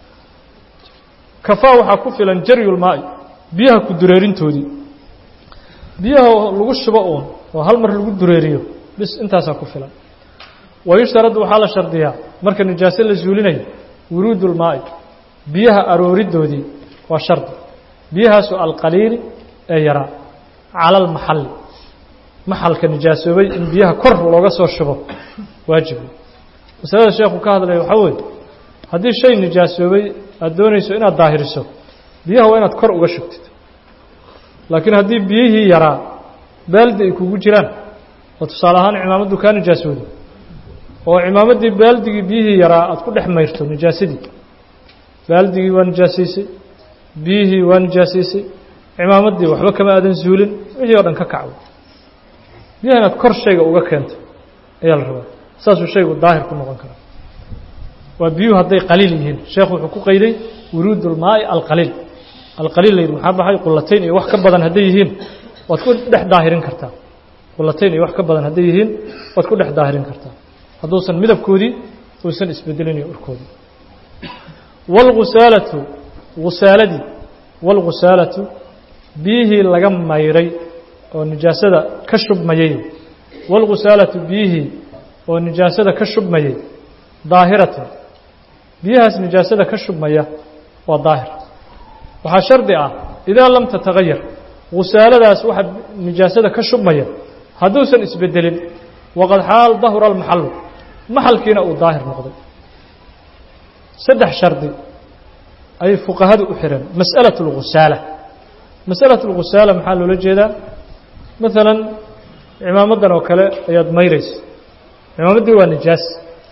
kafaa waxaa ku filan jaryulmaa'i biyaha ku dureerintoodii biyaha lagu shubo uun oo hal mar lagu dureeriyo bis intaasaa ku filan wayushtaradu waxaa la shardiyaa marka nijaaso la zuulinayo wuruudulmaa'i biyaha arooridoodii waa shardi biyahaasu alqaliili ee yaraa cala almaxalli maxalka nijaasoobay in biyaha kor looga soo shubo waajib masalada sheekhu ka hadlaya waxaa weeye haddii shay nijaasoobay aada doonayso inaad daahiriso biyaha waa inaad kor uga shubtid laakiin haddii biyihii yaraa baaldi ay kugu jiraan oo tusaale ahaan cimaamaddu kaa nijaasooday oo cimaamaddii baaldigii biyihii yaraa aad ku dhex mayrto nijaasadii baaldigii waa nijaasaysay biyihii waa nijaasaysay cimaamaddii waxba kama aadan zuulin wixii oo dhan ka kacdo biyaha inaad kor shayga uga keento ayaa la rabaa saasuu shaygu daahir ku noqon karaa waa biyuhu hadday qaliil yihiin sheekhu wuxuu ku qayday wuruud ulmaa'i alqaliil alqaliil layidhi maxaa baxay qulatayn iyo wax ka badan hadday yihiin waad ku dhex daahirin kartaa qulatayn iyo wax ka badan hadday yihiin waad ku dhex daahirin kartaa hadduusan midabkoodii uusan isbedelin iyo urkoodii wاlgusaalatu gusaaladii wاlgusaalatu biyihii laga mayray oo nijaasada ka shubmayey wاlgusaalatu biyihii oo nijaasada ka shubmayey daahiratan biyahaas nijaasada ka shubmaya waa daahir waxaa shardi ah idaa lam tatagayar khusaaladaas waxa nijaasada ka shubmaya hadduusan isbedelin waqad xaal dahura almaxalu maxalkiina uu daahir noqday saddex shardi ayay fuqahadu u xireen mas'alaة اlgusaala masأalaة اlgusaala maxaa loola jeedaa maalan cimaamadan oo kale ayaad mayraysa cimaamaddii waa nijaas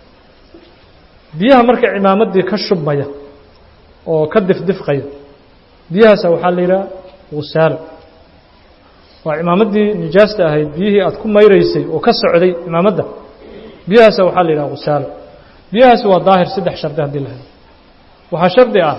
biyaha marka cimaamaddii ka shubmaya oo ka difdifqaya biyahaasa waxaa la yidhaha gusaalo waa cimaamaddii nijaasta ahayd biyihii aad ku mayraysay oo ka socday cimaamadda biyahaasa waxaa la yidhaha gusaalo biyahaasi waa daahir saddex shardi haddii la helo waxaa shardi ah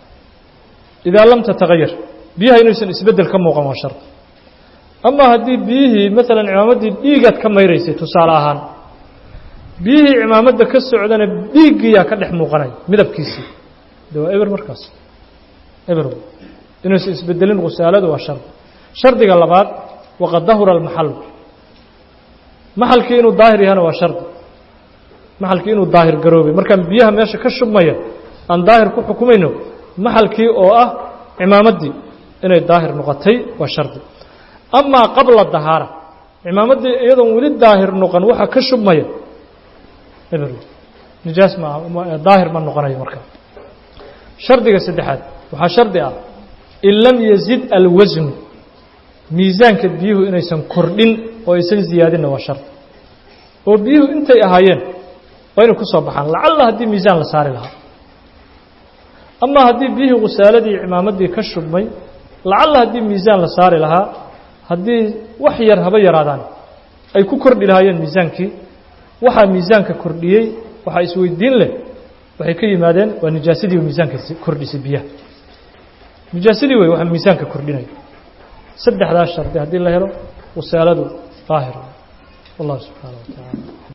idaa lam tatagayar biyaha inaysan isbeddel ka muuqan waa shardi ama haddii biyihii maalan cimaamaddii dhiigaad ka mayraysay tusaale ahaan biyihii cimaamadda ka socdana dhiiggiyaa ka dhex muuqanaya midabkiisii de waa eber markaas eber inuusan isbedelin khusaaladu waa shardi shardiga labaad waqad dahura almaxalu maxalkii inuu daahir yahana waa shardi maxalkii inuu daahir garoobay markaan biyaha meesha ka shubmaya aan daahir ku xukumayno maxalkii oo ah cimaamaddii inay daahir noqotay waa shardi amaa qabla dahaara cimaamaddii iyadoon weli daahir noqon waxa ka shubmaya eber nijaas ma daahir ma noqonayo marka shardiga saddexaad waxaa shardi ah in lam yazid alwasnu miisaanka biyuhu inaysan kordhin oo aysan ziyaadinna waa shardi oo biyuhu intay ahaayeen waa inay ku soo baxaan lacalla haddii miisaan la saari lahaa ama haddii biyihii khusaaladii cimaamaddii ka shubmay lacalla haddii miisaan la saari lahaa haddii wax yar haba yaraadaan ay ku kordhi lahaayeen miisaankii waxaa miisaanka kordhiyey waxaa isweydiin leh waxay ka yimaadeen waa nijaasadii miisaanka kordhisay biyaha nijaasadii wey waxa miisaanka kordhinaya saddexdaas shardi haddii la helo wasaaladu daahir wallahu subxaana wa tacaala